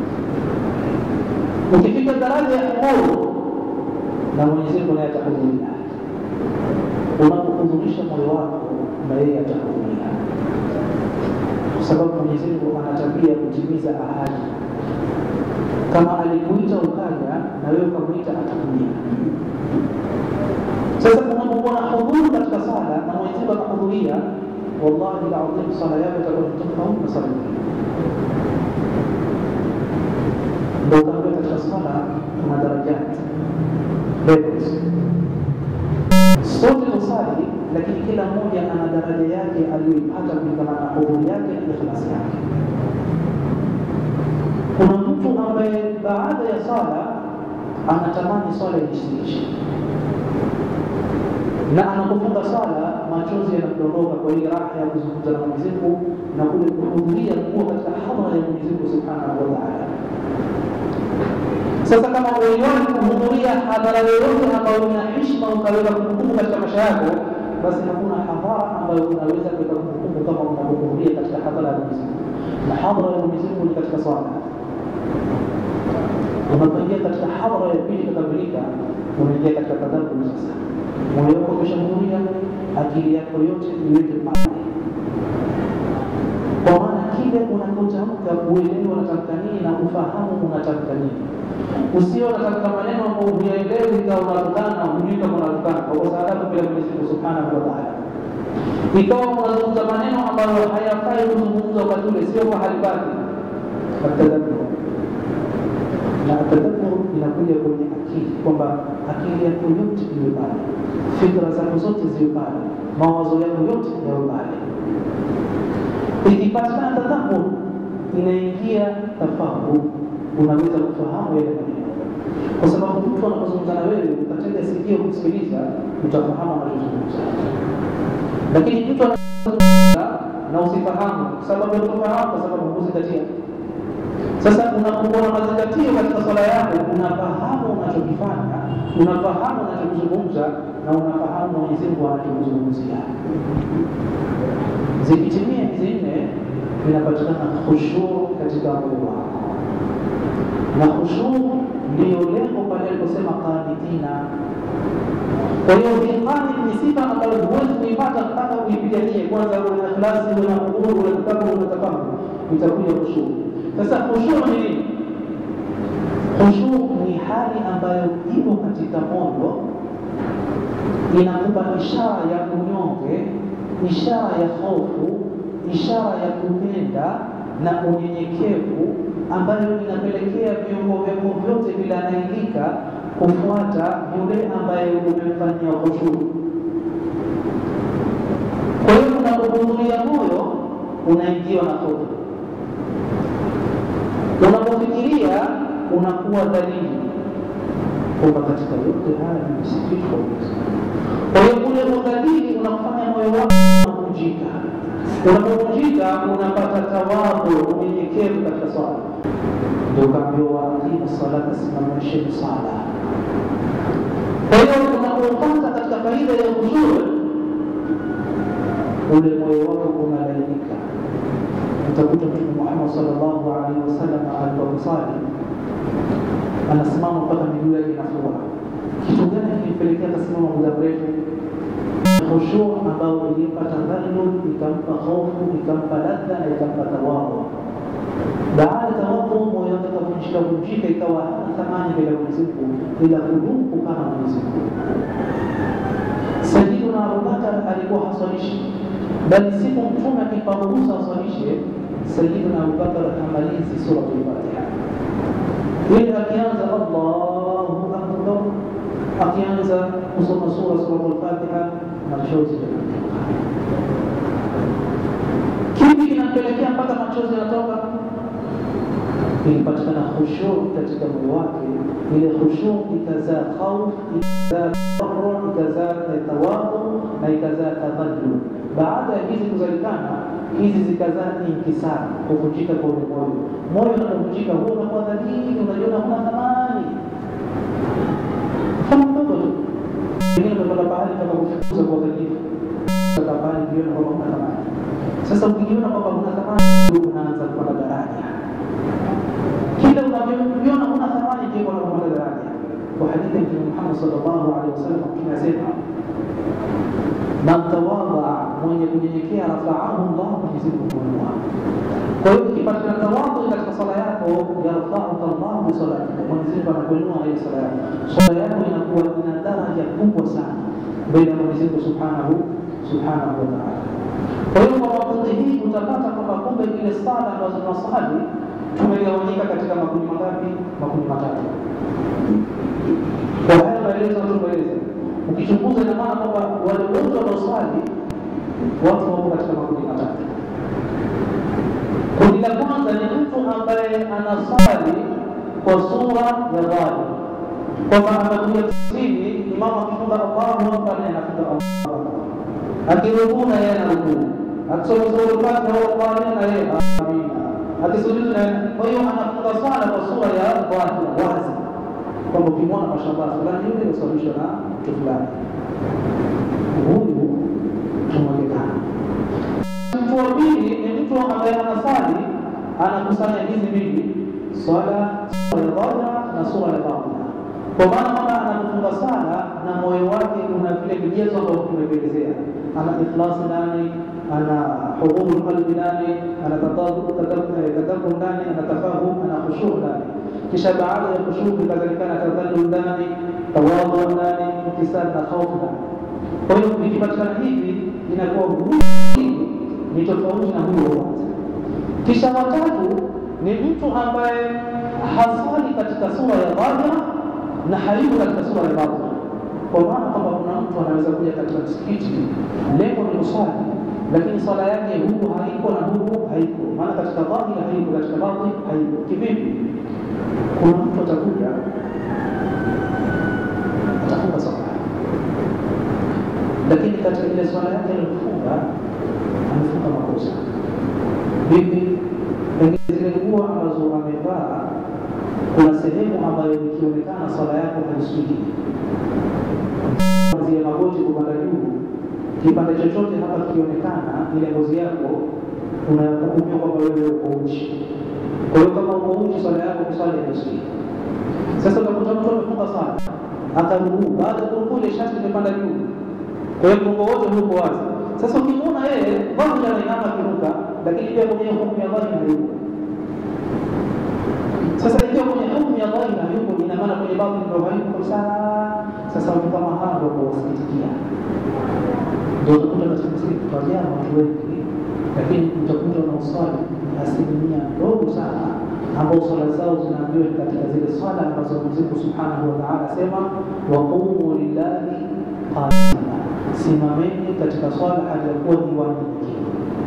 Ukifika daraja ya uhuru na Mwenyezi Mungu naye atahudhuria. Unapohudhurisha moyo wako na yeye atahudhuria, kwa sababu Mwenyezi Mungu ana tabia ya kutimiza ahadi. Kama alikuita ukaja na wewe ukamwita, atakuja. Sasa unapokuwa na hudhuru katika sala na Mwenyezi Mungu akahudhuria, wallahi alazim, sala yako itakuwa ni tofauti na sala nyingine. Ndio utakuwa katika sala kuna darajati levels. Sote tusali, lakini kila mmoja ana daraja yake aliyoipata kulingana na hudhuri yake na ikhlasi yake. Kuna mtu ambaye baada ya sala anatamani swala iishe na anapofunga swala machozi yanamdondoka kwa ile raha ya kuzungumza na Mwenyezi Mungu na kule kuhudhuria kuwa katika hadhara ya Mwenyezi Mungu Subhanahu wa Ta'ala. Sasa kama uliwahi kuhudhuria hadhara yoyote ambayo ina heshima ukaweza kumbukumbu katika maisha yako, basi hakuna hadhara ambayo unaweza kuweka kumbukumbu kama unapohudhuria katika hadhara ya Mwenyezi Mungu. Na hadhara ya Mwenyezi Mungu ni katika swala. Unapoingia katika hadhara ya pili kukamilika, unaingia katika tadabbur sasa moyo wako umeshahudhuria, akili yako yote iweke pale, kwa maana kile unapotamka uelewe unatamka nini na ufahamu unatamka nini. Usio unatamka maneno ambayo huyaelewi, ikawa unatukana, hujui kama unatukana, kwa sababu bila Mwenyezi Mungu Subhanahu wa Ta'ala. Ikawa unazungumza maneno ambayo hayafai kuzungumza wakati ule, sio mahali pake. Atadabbur na atadabbur inakuja kwenye akili kwamba akili yako yote iwe pale, fikra zako zote ziwe pale, mawazo yako yote yawe pale. Ikipatikana tadabbur, inaingia tafahu, unaweza kufahamu yale maneno, kwa sababu mtu anapozungumza na wewe ukatega sikio kusikiliza, utafahamu anachozungumza. Lakini mtu anazungumza na usifahamu, sababu ya kutofahamu, kwa sababu hukuzingatia sasa unapokuwa na mazingatio katika swala yako, unafahamu unachokifanya, unafahamu unachokizungumza na unafahamu Mwenyezi Mungu anachokuzungumzia. Zikitimia hizi nne, inapatikana khushuu katika moyo wako, na khushuu ndiyo lengo pale aliposema qanitina. Kwa hiyo hii qanit ni sifa ambayo huwezi kuipata mpaka uipiganie kwanza, uwe na ikhlasi, uwe na hudhuru, uwe na tadabbur, uwe na tafahamu, itakuja khushuu. Sasa khushuu ni nini? Khushuu ni hali ambayo ipo katika moyo, inakupa ishara ya unyonge, ishara ya hofu, ishara ya kupenda na unyenyekevu, ambayo inapelekea viungo vyako vyote vinalailika kufuata yule ambaye umemfanyia khushuu. Kwa hiyo unapohudhuria moyo unaingiwa na hofu unapofikiria unakuwa dhalili kwamba katika yote haya nimesikitu kwa Mwenyezi Kwa hiyo ule udhalili unafanya moyo wako unavunjika. Unapovunjika unapata tawadhu, unyenyekevu katika swala. Ndio kaambiwa waaqimu salata, simamisheni swala. Kwa hiyo unapopata katika faida ya uzuri, ule moyo wako unalainika utakuta Mtume Muhammad sallallahu alaihi wasallam aliposali anasimama mpaka miguu yake inafura. Kitu gani kilipelekea akasimama muda mrefu? Khushuu ambao ilimpa tadhallul, ikampa hofu, ikampa ladha na ikampa tawadhu. Baada ya tawadhu hapo moyo wake ukavunjika vunjika, ikawa hana thamani mbele ya Mwenyezi Mungu, ila kudumu kukaa na Mwenyezi Mungu. Sayyiduna Abubakar alikuwa haswalishi, bali siku Mtume akimpa ruhusa aswalishe, Sayyiduna Abubakar amalizi suratul Fatiha ili akianza Allahu akbar, akianza kusoma sura suratul Fatiha, machozi yanatoka. Kipi kinampelekea mpaka machozi yanatoka? Ilipatikana khushu katika moyo wake, ile khushu ikazaa khauf, ikazaa tadarru, ikazaa tawadhu na ikazaa tadhallul. Baada ya hizi kuzalikana, hizi zikazaa inkisari, kuvunjika kwa ule moyo. Moyo unapovunjika, huwa unakuwa dhalili, unajiona huna thamani. Mfano mdogo tu, pengine umetoka pahali kama kufukuza kwa dhalifu, toka pahali ukiona kwamba huna thamani. Sasa ukijiona kwamba huna thamani, unaanza kupanda daraja kila unavyoviona huna thamani ndio unapanda daraja. Kwa hadithi ya Mtume Muhammad sallallahu alaihi wasallam kinasema man tawadha, mwenye kunyenyekea rafaahu Allah, Mwenyezi Mungu huinua. Kwa hiyo ukipatikana tawadhu katika sala yako, yarfauka Allah bi salatika, Mwenyezi Mungu anakuinua hiyo sala yako. Sala yako inakuwa ina daraja kubwa sana mbele ya Mwenyezi Mungu subhanahu subhanahu wa ta'ala. Kwa hiyo kwa wakati hii utapata kwamba kumbe ile sala ambazo tunasali tumegawanyika katika makundi mangapi? Makundi matatu. Kwa haya maelezo tumeeleza, ukichunguza ina maana kwamba wale wote wanaoswali watu wako katika makundi matatu. Kundi la kwanza ni mtu ambaye anaswali kwa sura ya dhahiri, kwamba amekuja kusini, imamu akifunga Allahu akbar, naye anafunga Allahu akbar, akirukuu na yeye anarukuu, akisoma sura Fatiha au Qur'ani na yeye amina akisujudu na kwa hiyo anafunga swala kwa sura ya dhahiri wazi, kwamba ukimwona mashallah fulani yule usababishwa na mtu fulani, huyu tumeonekana. Mtu wa pili ni mtu ambaye anasali anakusanya hizi mbili, swala sura ya dhahira na sura ya batina, kwa maana kwamba anapofunga sala na moyo wake una vile vigezo ambavyo tumevielezea, ana ikhlasi ndani ana hudhuru qalbi ndani, ana tadabbur ndani, ana tafahum, ana khushu ndani. Kisha baada ya khushu kadhalika ana tadhallul ndani, tawadhu ndani, inkisar na khaufu ndani. Kwa hiyo vikipatikana hivi inakuwa huyu ni tofauti na huyo wa kwanza. Kisha watatu ni mtu ambaye haswali katika sura ya dhahira na hayuko katika sura ya batina, kwa maana kwamba kuna mtu anaweza kuja katika msikiti, lengo ni kuswali lakini swala yake huku haiko na huku haiko, maana katika dhahiri haiko, katika batini haiko. Kivipi? Kuna mtu atakuja atafunga swala, lakini katika ile swala yake aliyofunga amefunga makosa. Vipi? Pengine zile nguo ambazo amevaa, kuna sehemu ambayo ikionekana swala yako haisujii, zile magoti kupanda juu kipande chochote hapa kikionekana, ile ngozi yako unahukumiwa kwamba wewe uko uchi. Kwa hiyo kama uko uchi, swala yako kuswali haisii. Sasa utakuta mtu amefunga sana akarukuu, baada ya kurukuu ile shati imepanda juu, kwa hiyo mgongo wote huko wazi. Sasa ukimwona yeye dhahiri anainama akiruka, lakini pia kwenye hukumu ya dhahiri hayuko. Sasa ikiwa kwenye hukumu ya dhahiri hayuko, ina maana kwenye batini ndio hayuko sana. Sasa watu kama hawa ndio kuwasikitikia ndio utakuta katika msikiti twajaa watu wengi, lakini utakuta wanaoswali asilimia ndogo sana ambao swala zao zinaambiwa katika zile swala ambazo Mwenyezi Mungu Subhanahu wa Ta'ala asema waqumu lillahi qanina, simameni katika swala hali ya kuwa ni wanyenyekevu.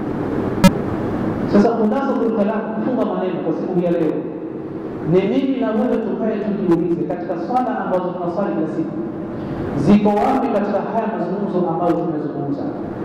Sasa kundazo kulkalam, kufunga maneno kwa siku ya leo ni mimi na wewe tukae tujiulize katika swala ambazo tunaswali kila siku ziko wapi katika haya mazungumzo ambayo tumezungumza?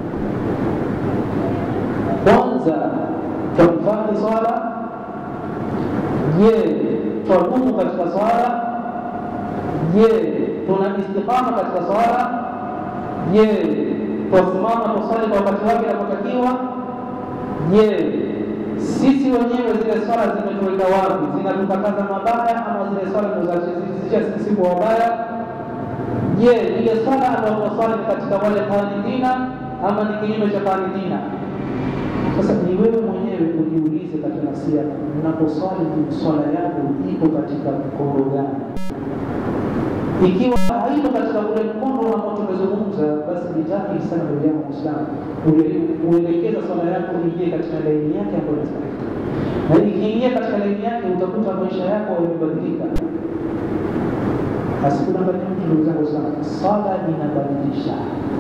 Kwanza, twahifadhi swala? Je, twadumu katika swala? Je, tuna istiqama katika swala? Je, twasimama kuswali kwa wakati wake inapotakiwa? Je, sisi wenyewe zile swala zimetuweka wapi? Zinatukataza mabaya ama zile swala zinazozisha sisi kwa wabaya? Je, ile swala ambayo tunaswali ni katika wale qanitina ama ni kinyume cha qanitina? Sasa ni wewe mwenyewe ujiulize katika nafsi yako, unaposwali swala yako iko katika mkondo gani? Ikiwa haiko katika ule mkondo ambao tumezungumza, basi nitaki sana ndugu yangu Muislamu uelekeza swala yako ingie katika laini yake ambayo inastahili, na ikiingia katika laini yake utakuta maisha yako yamebadilika. Asikudanganya mtu ndugu zangu Waislamu, swala inabadilisha.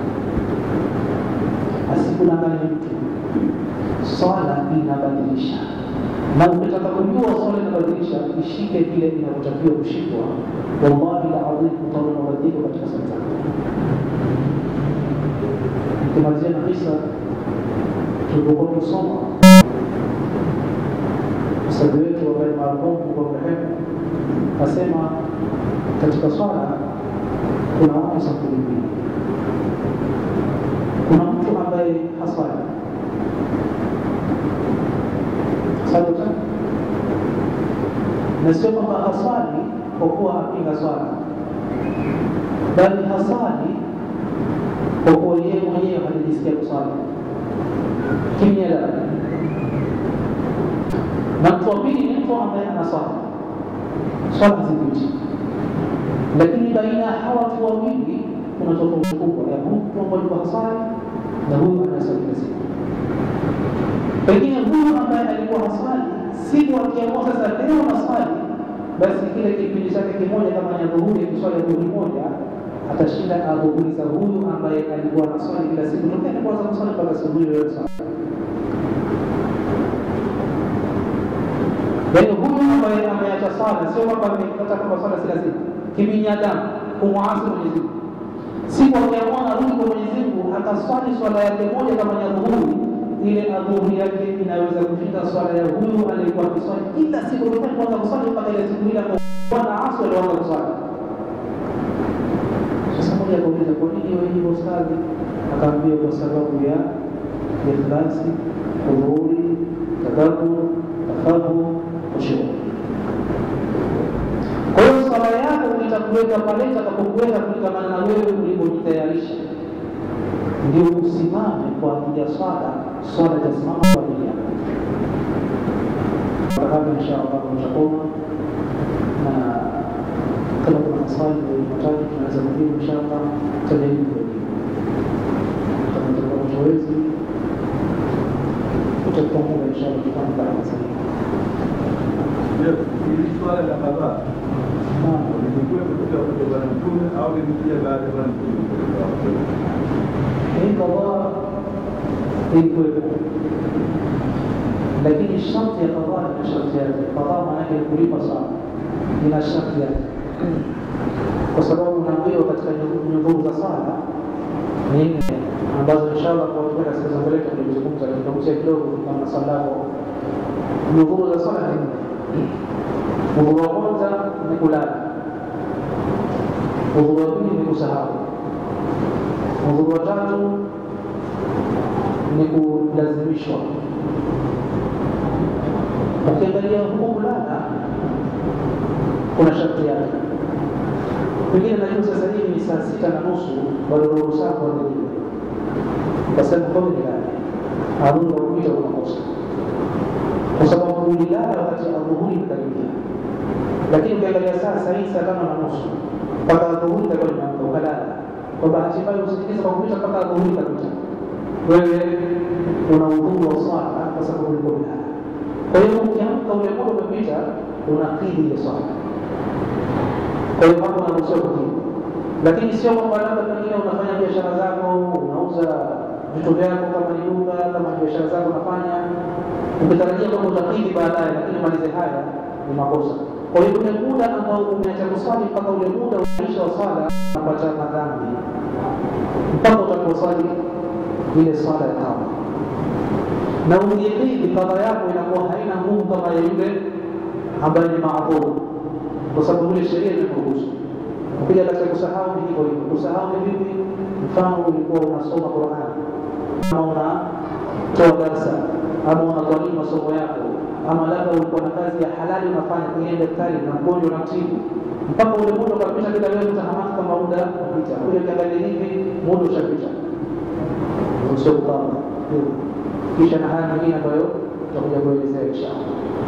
Asikudanganya mtu, swala inabadilisha na ukitaka kujua swala inabadilisha, ishike vile inavyotakiwa kushikwa. Wallahi ladhim, utaona mabadiliko katika swala zako. Nikimalizia na kisa tulipokuwa tusoma ustadhi wetu ambaye marhumu kwa mrehemu asema katika swala kuna watu sampuli mbili. Kuna mtu ambaye haswali sabuta na sio kwamba haswali kwa kuwa apinga swala, bali haswali kwa kuwa yeye mwenyewe hajajisikia kuswali kimya la na mtu wa pili ni mtu ambaye anaswali swala hazikuti, lakini baina ya hawa watu wawili kuna tofauti kubwa ya mtu ambaye alikuwa haswali na huyu anayeswali kila siku. Pengine huyu ambaye alikuwa haswali siku akiamua sasa leo naswali, basi kile kipindi chake kimoja kama ni adhuhuri, kiswali adhuhuri moja atashinda adhuhuri za huyu ambaye alikuwa anaswali kila siku tokea alipoanza kuswali mpaka asubuhi leo swali. Yaani huyu ambaye ameacha swala sio kwamba amepata kwamba swala si lazima, kibinadamu kumwasi Mwenyezi Mungu. Siku akiamua narudi kwa Mwenyezi Mungu akaswali swala yake moja kama ni adhuhuri ile adhuhuri yake inaweza kushinda swala ya huyu aliyekuwa akiswali kila siku tokea kuanza kuswali mpaka ile siku ile ambayo bwana aswa alianza kuswali. Sasa moja akauliza, kwa nini wewe hivyo ustadhi? Akaambia kwa sababu ya ikhlasi, hudhuri, tadabbur, tafahu, khushu. Kwa hiyo swala yako itakuweka pale itakapokuweka kulingamana na wewe ulivyojitayarisha ndio usimame kwa ajili ya swala, swala itasimama kwa ajili yako. Hapo insha Allah tutakoma, na kama kuna maswali matatu tunaweza kujibu insha Allah, tutajaribu kujibu. Kama tutakuwa tuwezi, tutakuwa muda insha Allah tutafanya kama sasa. Hili swala la kadhaa Naam. limekuwepo kutoka kwa Bwana Mtume au limekuja baada ya Bwana Mtume? hii kadhaa ilikuwepo, lakini sharti ya kadhaa ina sharti yake. Kadhaa maanake ni kulipa sana, ina sharti yake, kwa sababu unaambiwa katika nyudhuru za sala ni nne ambazo inshallah kwa kutoka siku za mbele tulizungumza, tutagusia kidogo kama swala lako. Nyudhuru za sala ni nne. Udhuru wa kwanza ni kulala, udhuru wa pili ni kusahau Udhuru wa tatu ni kulazimishwa. Ukiangalia huku kulala kuna sharti yake. Pengine najua sasa hivi ni saa sita na nusu, bado roho zako hazijaja, ukasema kwamba nilale, adhuhuri wakuita unakosa, kwa sababu ulilala wakati adhuhuri imekaribia. Lakini ukiangalia saa saa hii saa tano na nusu mpaka adhuhuri itakuwa imeamka, ukalala kwa bahati mbaya usingizi kwa kupita mpaka adhuhuri kabisa, wewe una udhuru wa swala kwa sababu ulikuwa umelala. Kwa hiyo ukiamka ule muda umepita, unakidhi ile swala. Kwa hiyo hapo unaruhusiwa kukidhi, lakini sio kwamba labda pengine unafanya biashara zako, unauza vitu vyako, kama ni duka, kama ni biashara zako unafanya, ukitarajia kwamba utakidhi baadaye, lakini malize haya ni makosa. Kwa hiyo ule muda ambao umeacha kuswali mpaka ule muda unaisha wa swala unapata madhambi mpaka utakaposwali ile swala ya kama na ukikidhi kadha yako inakuwa haina nguvu kama ya yule ambaye ni maadhuru, kwa sababu ile sheria imekuruhusu. Ukija katika kusahau ni hivyo hivyo. Kusahau ni vipi? Mfano, ulikuwa unasoma Qur'an ama unatoa darsa ama unadhalimu masomo yako ama labda ulikuwa na kazi ya halali unafanya kwenye daktari na mgonjwa unamtibu, mpaka ule muda ukapita, bila wewe utahamaki kama muda unapita. Kuja ukiangalia hivi, muda ushapita, sio kupanga kisha na haya mengine ambayo tutakuja kuelezea inshallah.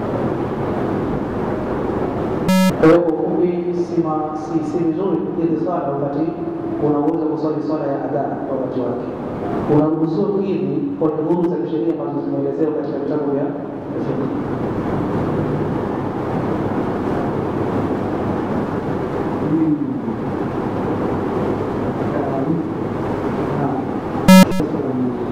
Kwa hiyo kwa ufupi, si ma- si si vizuri kukidhi swala wakati unaweza kuswali swala ya adha kwa wakati wake. Unaruhusiwa kukidhi kwa nudhuru za kisheria ambazo zimeelezewa katika vitabu vya fiqh. Naam.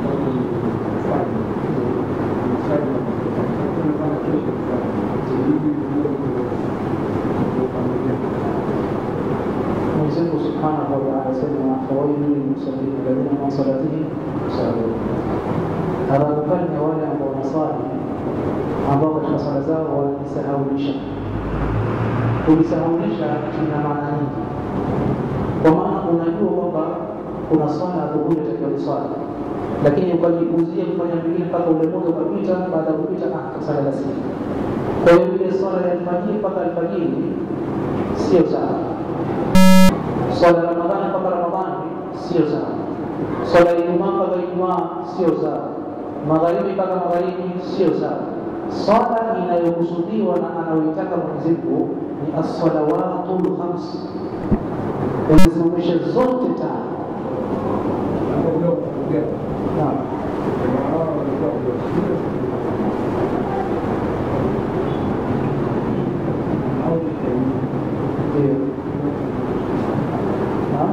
Mwenyezi Mungu Subhanahu wa Ta'ala asema fawailun lilmusallin alladhina hum an salatihim sahun. Adhabu kali ni wale ambao wanasali ambao katika sala zao wanajisahaulisha. Kujisahaulisha ina maana nyingi, kwa maana unajua kwamba kuna swala adhuhuri takiwa kuswali, lakini ukajikuzia kufanya vingine mpaka ule muda ukapita. Baada ya kupita, ah, kasala la siku. Kwa hiyo ile swala ya alfajiri mpaka alfajiri sio sawa swala ya Ramadhani mpaka Ramadhani sio sawa, swala ya Ijumaa mpaka Ijumaa sio sawa, magharibi mpaka magharibi sio sawa. Swala inayokusudiwa na anayoitaka Mwenyezi Mungu ni as-salawatul khams, uzisimamishe zote tano. Naam. Ndio. Naam.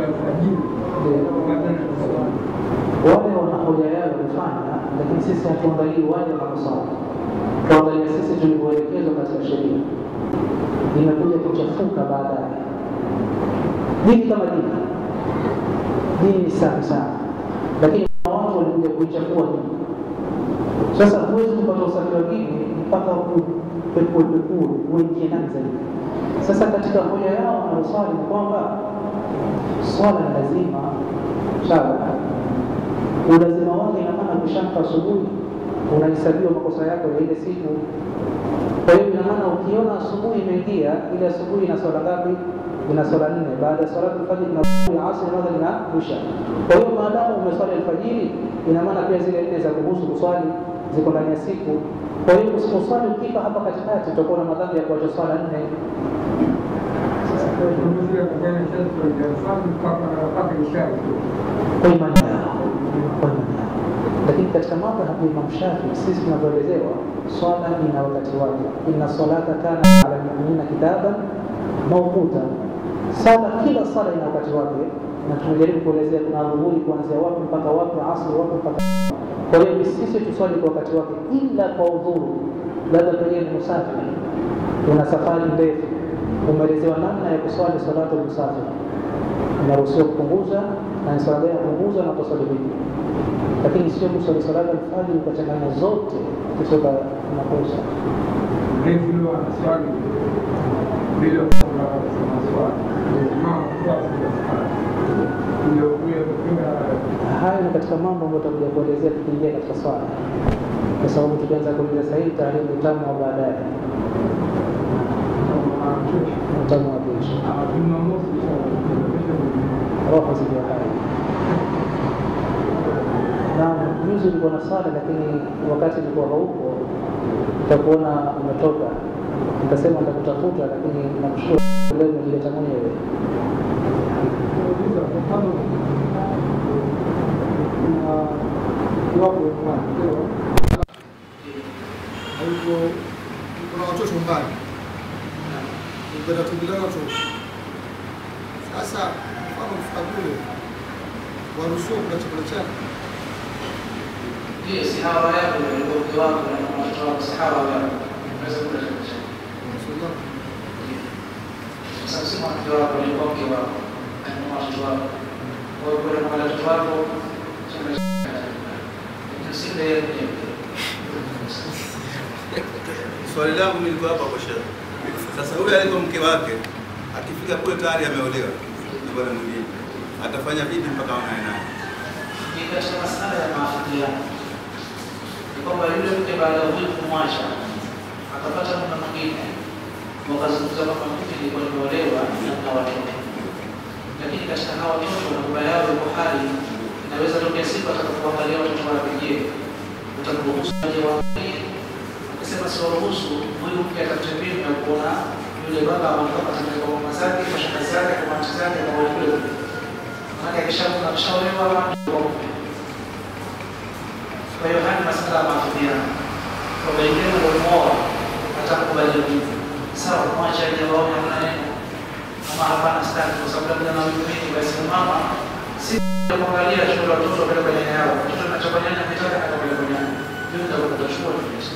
wale wana hoja yao kufanya, lakini sisi hatuangalii wale wanaosali, tuangalia sisi tulivyoelekezwa katika sheria. Imekuja kuchafuka baadaye. Dini kama dini, dini ni safi sana, lakini kuna watu walikuja kuichafua dini. Sasa huwezi kupata usafi wa dini mpaka upekue pekue uingie ndani zaidi. Sasa katika hoja yao wanaosali ni kwamba swala ni lazima, sawa ulazima wake ina maana ukishamka asubuhi unahesabiwa makosa yako ya ile siku. Kwa hiyo ina maana ukiona asubuhi imeingia, ile asubuhi ina swala ngapi? Ina swala nne. Baada ya swala alfajiri na ya asri moja linarusha. Kwa hiyo maadamu umeswali alfajiri, ina maana pia zile nne za kuhusu kuswali ziko ndani ya siku. Kwa hiyo usiposwali ukifa hapa katikati, utakuwa na madhambi ya kuacha swala nne. Kwa imani yao kwa imani yao. Lakini katika madhhabu ya Imam Shafi sisi tunavyoelezewa, swala ina wakati wake, inna salata kana ala lmuminina kitaban mawquta, sala kila sala ina wakati wake, na tumejaribu kuelezea kuna dhuhuri kuanzia wapi mpaka wapi, asri wapi mpaka kwa hiyo ni sisi tuswali kwa wakati wake, ila kwa udhuru, labda pengine ni musafiri, una safari ndefu, umeelezewa namna ya kuswali salatu musafiri, inaruhusiwa kupunguza na ni swala gani ya kupunguza na kuswali vipi, lakini sio kuswali salatu alfajiri ukachanganya zote kutoka makosa. Hayo ni katika mambo ambayo tutakuja kuelezea tukiingia katika swala, kwa sababu tukianza kuuliza sasa hivi taharibu utamu wa baadaye, utamu wa kesho. roho zikiwa hai. Na juzi ulikuwa na swala, lakini wakati ulikuwa haupo, nitakuona umetoka, nikasema nitakutafuta, lakini namshukuru leo umejileta mwenyewe. kuna watoto mbali upenda kuingilia watoto sasa mfano kufika kule waruhusiwa kula chakula chake Ndiyo, si hawa yako na mgongo wako na watoto wako, si hawa yako. Unaweza kula chakula chako. Rasulullah Sasa sema mke wako ni mke wako, na watoto wako. Kwa hiyo kuna kwa watoto wako chakula chako. Ndio si ndio yeye mwenyewe. Swali langu mimi liko hapa kwa shehe. Sasa huyu alikuwa mke wake akifika kule tayari ameolewa na bwana mwingine, atafanya vipi mpaka aonane naye? Ni katika masala ya maafikiano. Ni kwamba yule mke baada ya huyu kumwacha akapata mume mwingine, wakazungumza kwamba mimi nilikuwa nimeolewa na kuna watoto, lakini katika hawa watoto na baba yao yuko hai, inaweza tokea siku atakapoangalia watoto wake, je, utamruhusu aje waangalie. Ukisema siwaruhusu, huyu mke atafute mbinu ya kuona yule baba ametoka katika kwa mama zake, kwa shangazi zake, kwa mati zake, kwa wale kule. Maana akishaona akishaolewa kwa mume. Kwa hiyo haya ni masuala ya maafiliano. Kwa wengine waliomuoa atakubali hivyo. Sawa, mwacha aje waone hamna neno. Kama hapana staki kwa sababu labda na mimi mimi basi mama si ya kuangalia shule watoto wapeleka kwenye nyanya yao. Mtoto anachapa nyanya kitaka na kwenye kwenye nyanya. Ndio ndio kutachukua kabisa.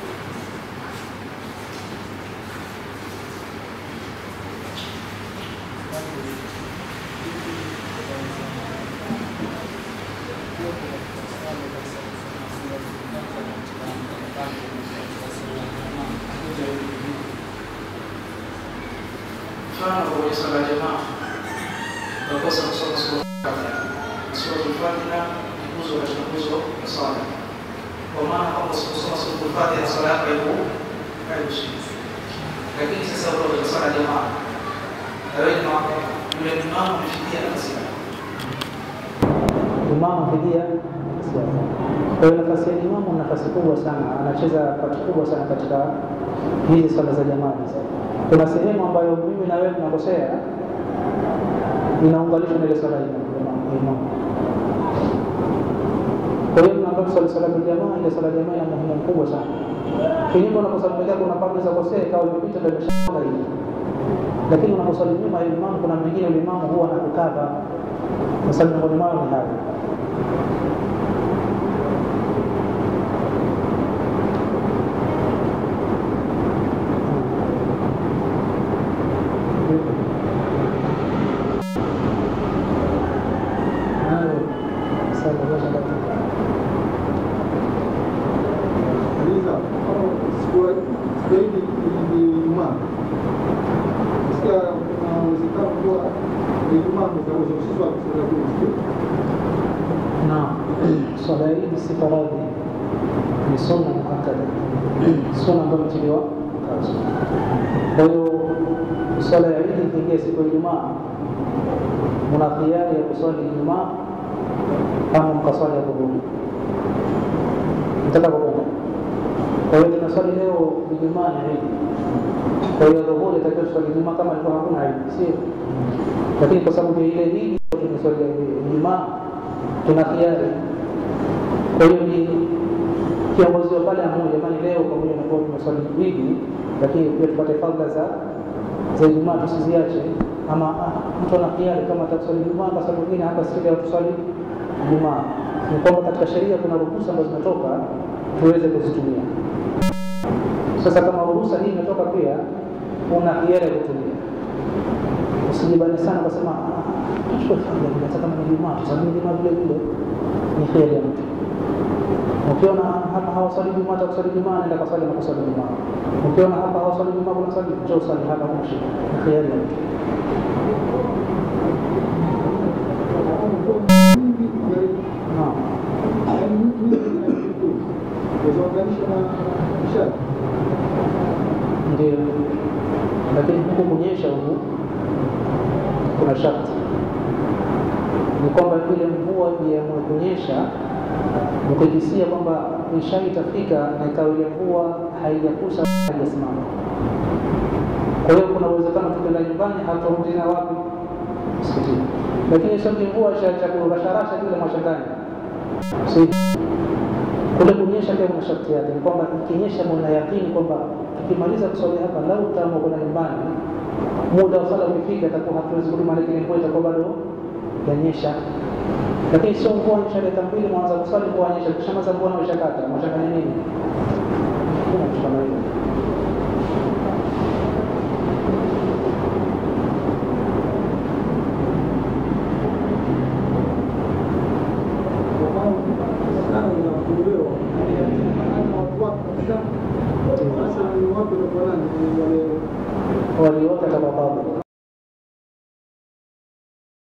mfano kwenye swala ya jamaa unakosa kusoma sura Fatiha. Sura Fatiha ni nguzo katika nguzo ya swala. Kwa maana kama usiposoma sura Fatiha swala yako haiku haikushiki. Lakini sasa uko kwenye swala ya jamaa. Na wewe ni mama, yule imamu amefikia nafasi yako. Imamu fidia siasa. Kwa hiyo nafasi ya imamu ni nafasi kubwa sana, anacheza pati kubwa sana katika hizi swala za jamaa. hizi. Kuna sehemu ambayo mimi na wewe tunakosea, inaunganishwa na ile swala ya imamu- imamu- imamu. Kwa hiyo tunaambia tusali swala ya jamaa, ile swala ya jamaa ina muhimu mkubwa sana. Kinyume unaposali peke yako unapata unaweza kosea ikawa imepita ndio imeshaanza hivi. Lakini unaposali nyuma ya imamu, kuna mwingine yule imamu huwa anakukava. Sasa miongoni mwao ni hayo. Uliza, siku siku hii ni Ijumaa. Sikia kuna uwezekano kuwa ni Ijumaa mtahusishwa katika kusikia. na swala hii si faradhi, ni sunna muakkada, sunna ambayo imetiliwa mkazo. Kwa hiyo swala ya Idi ikiingia siku ya Ijumaa, mna khiari ya kuswali Ijumaa ama mkaswali ya dhuhuri, mtaka kupenda. Kwa hiyo tunaswali leo Ijumaa ni Idi, kwa hiyo dhuhuri itakiwa tuswali Ijumaa kama ilikuwa hakuna Idi, sio? Lakini kwa sababu ya ile Idi tunaswali Ijumaa tuna khiari. Kwa hiyo ni kiongozi wa pale mmoja, jamani, leo pamoja na kuwa tumeswali Idi, lakini pia tupate fadhila za za Ijumaa tusiziache. Ama ah, mtu ana khiari kama ataswali Ijumaa basi mwingine hapa siku ya tuswali Ijumaa. Ni kwamba katika sheria kuna ruhusa ambazo zimetoka tuweze kuzitumia. Sasa kama ruhusa hii imetoka, pia una hiari ya kutumia. Usijibane sana ukasema "Ah, tuchukue fadhila vile, hata kama ni Ijumaa tusali Ijumaa vile vile, ni hiari ya mtu. Ukiona hapa hawaswali Ijumaa, atakuswali Ijumaa, nenda kaswali na kuswali Ijumaa. Ukiona hapa hawaswali Ijumaa, kuna swali, njoo swali hapa, kuna shida. Ni hiari ya mtu. Naam. Ndio, lakini huku kunyesha huku kuna sharti, ni kwamba ile mvua iamue kunyesha, ukikisia kwamba isha itafika na ikawa ile mvua haijakusa haijasimama. Kwa hiyo kuna uwezekano tukienda nyumbani hatarudi na wapi msikitini, lakini sio mvua cha kurasharasha kile mashambani si kule kunyesha pia kuna sharti yake, ni kwamba ikinyesha mna yakini kwamba tukimaliza kuswali hapa, lau tutaamua kwenda nyumbani, muda wa sala ukifika, itakuwa hatuwezi kurudi, maana ile mvua itakuwa bado yanyesha. Lakini sio mvua nyesha dakika mbili, mwanza kuswali mvua yanyesha, kishamaliza mvua na umeshakata, mwachanganya nini? Kuna kitu kama hiyo. Waliota kama babu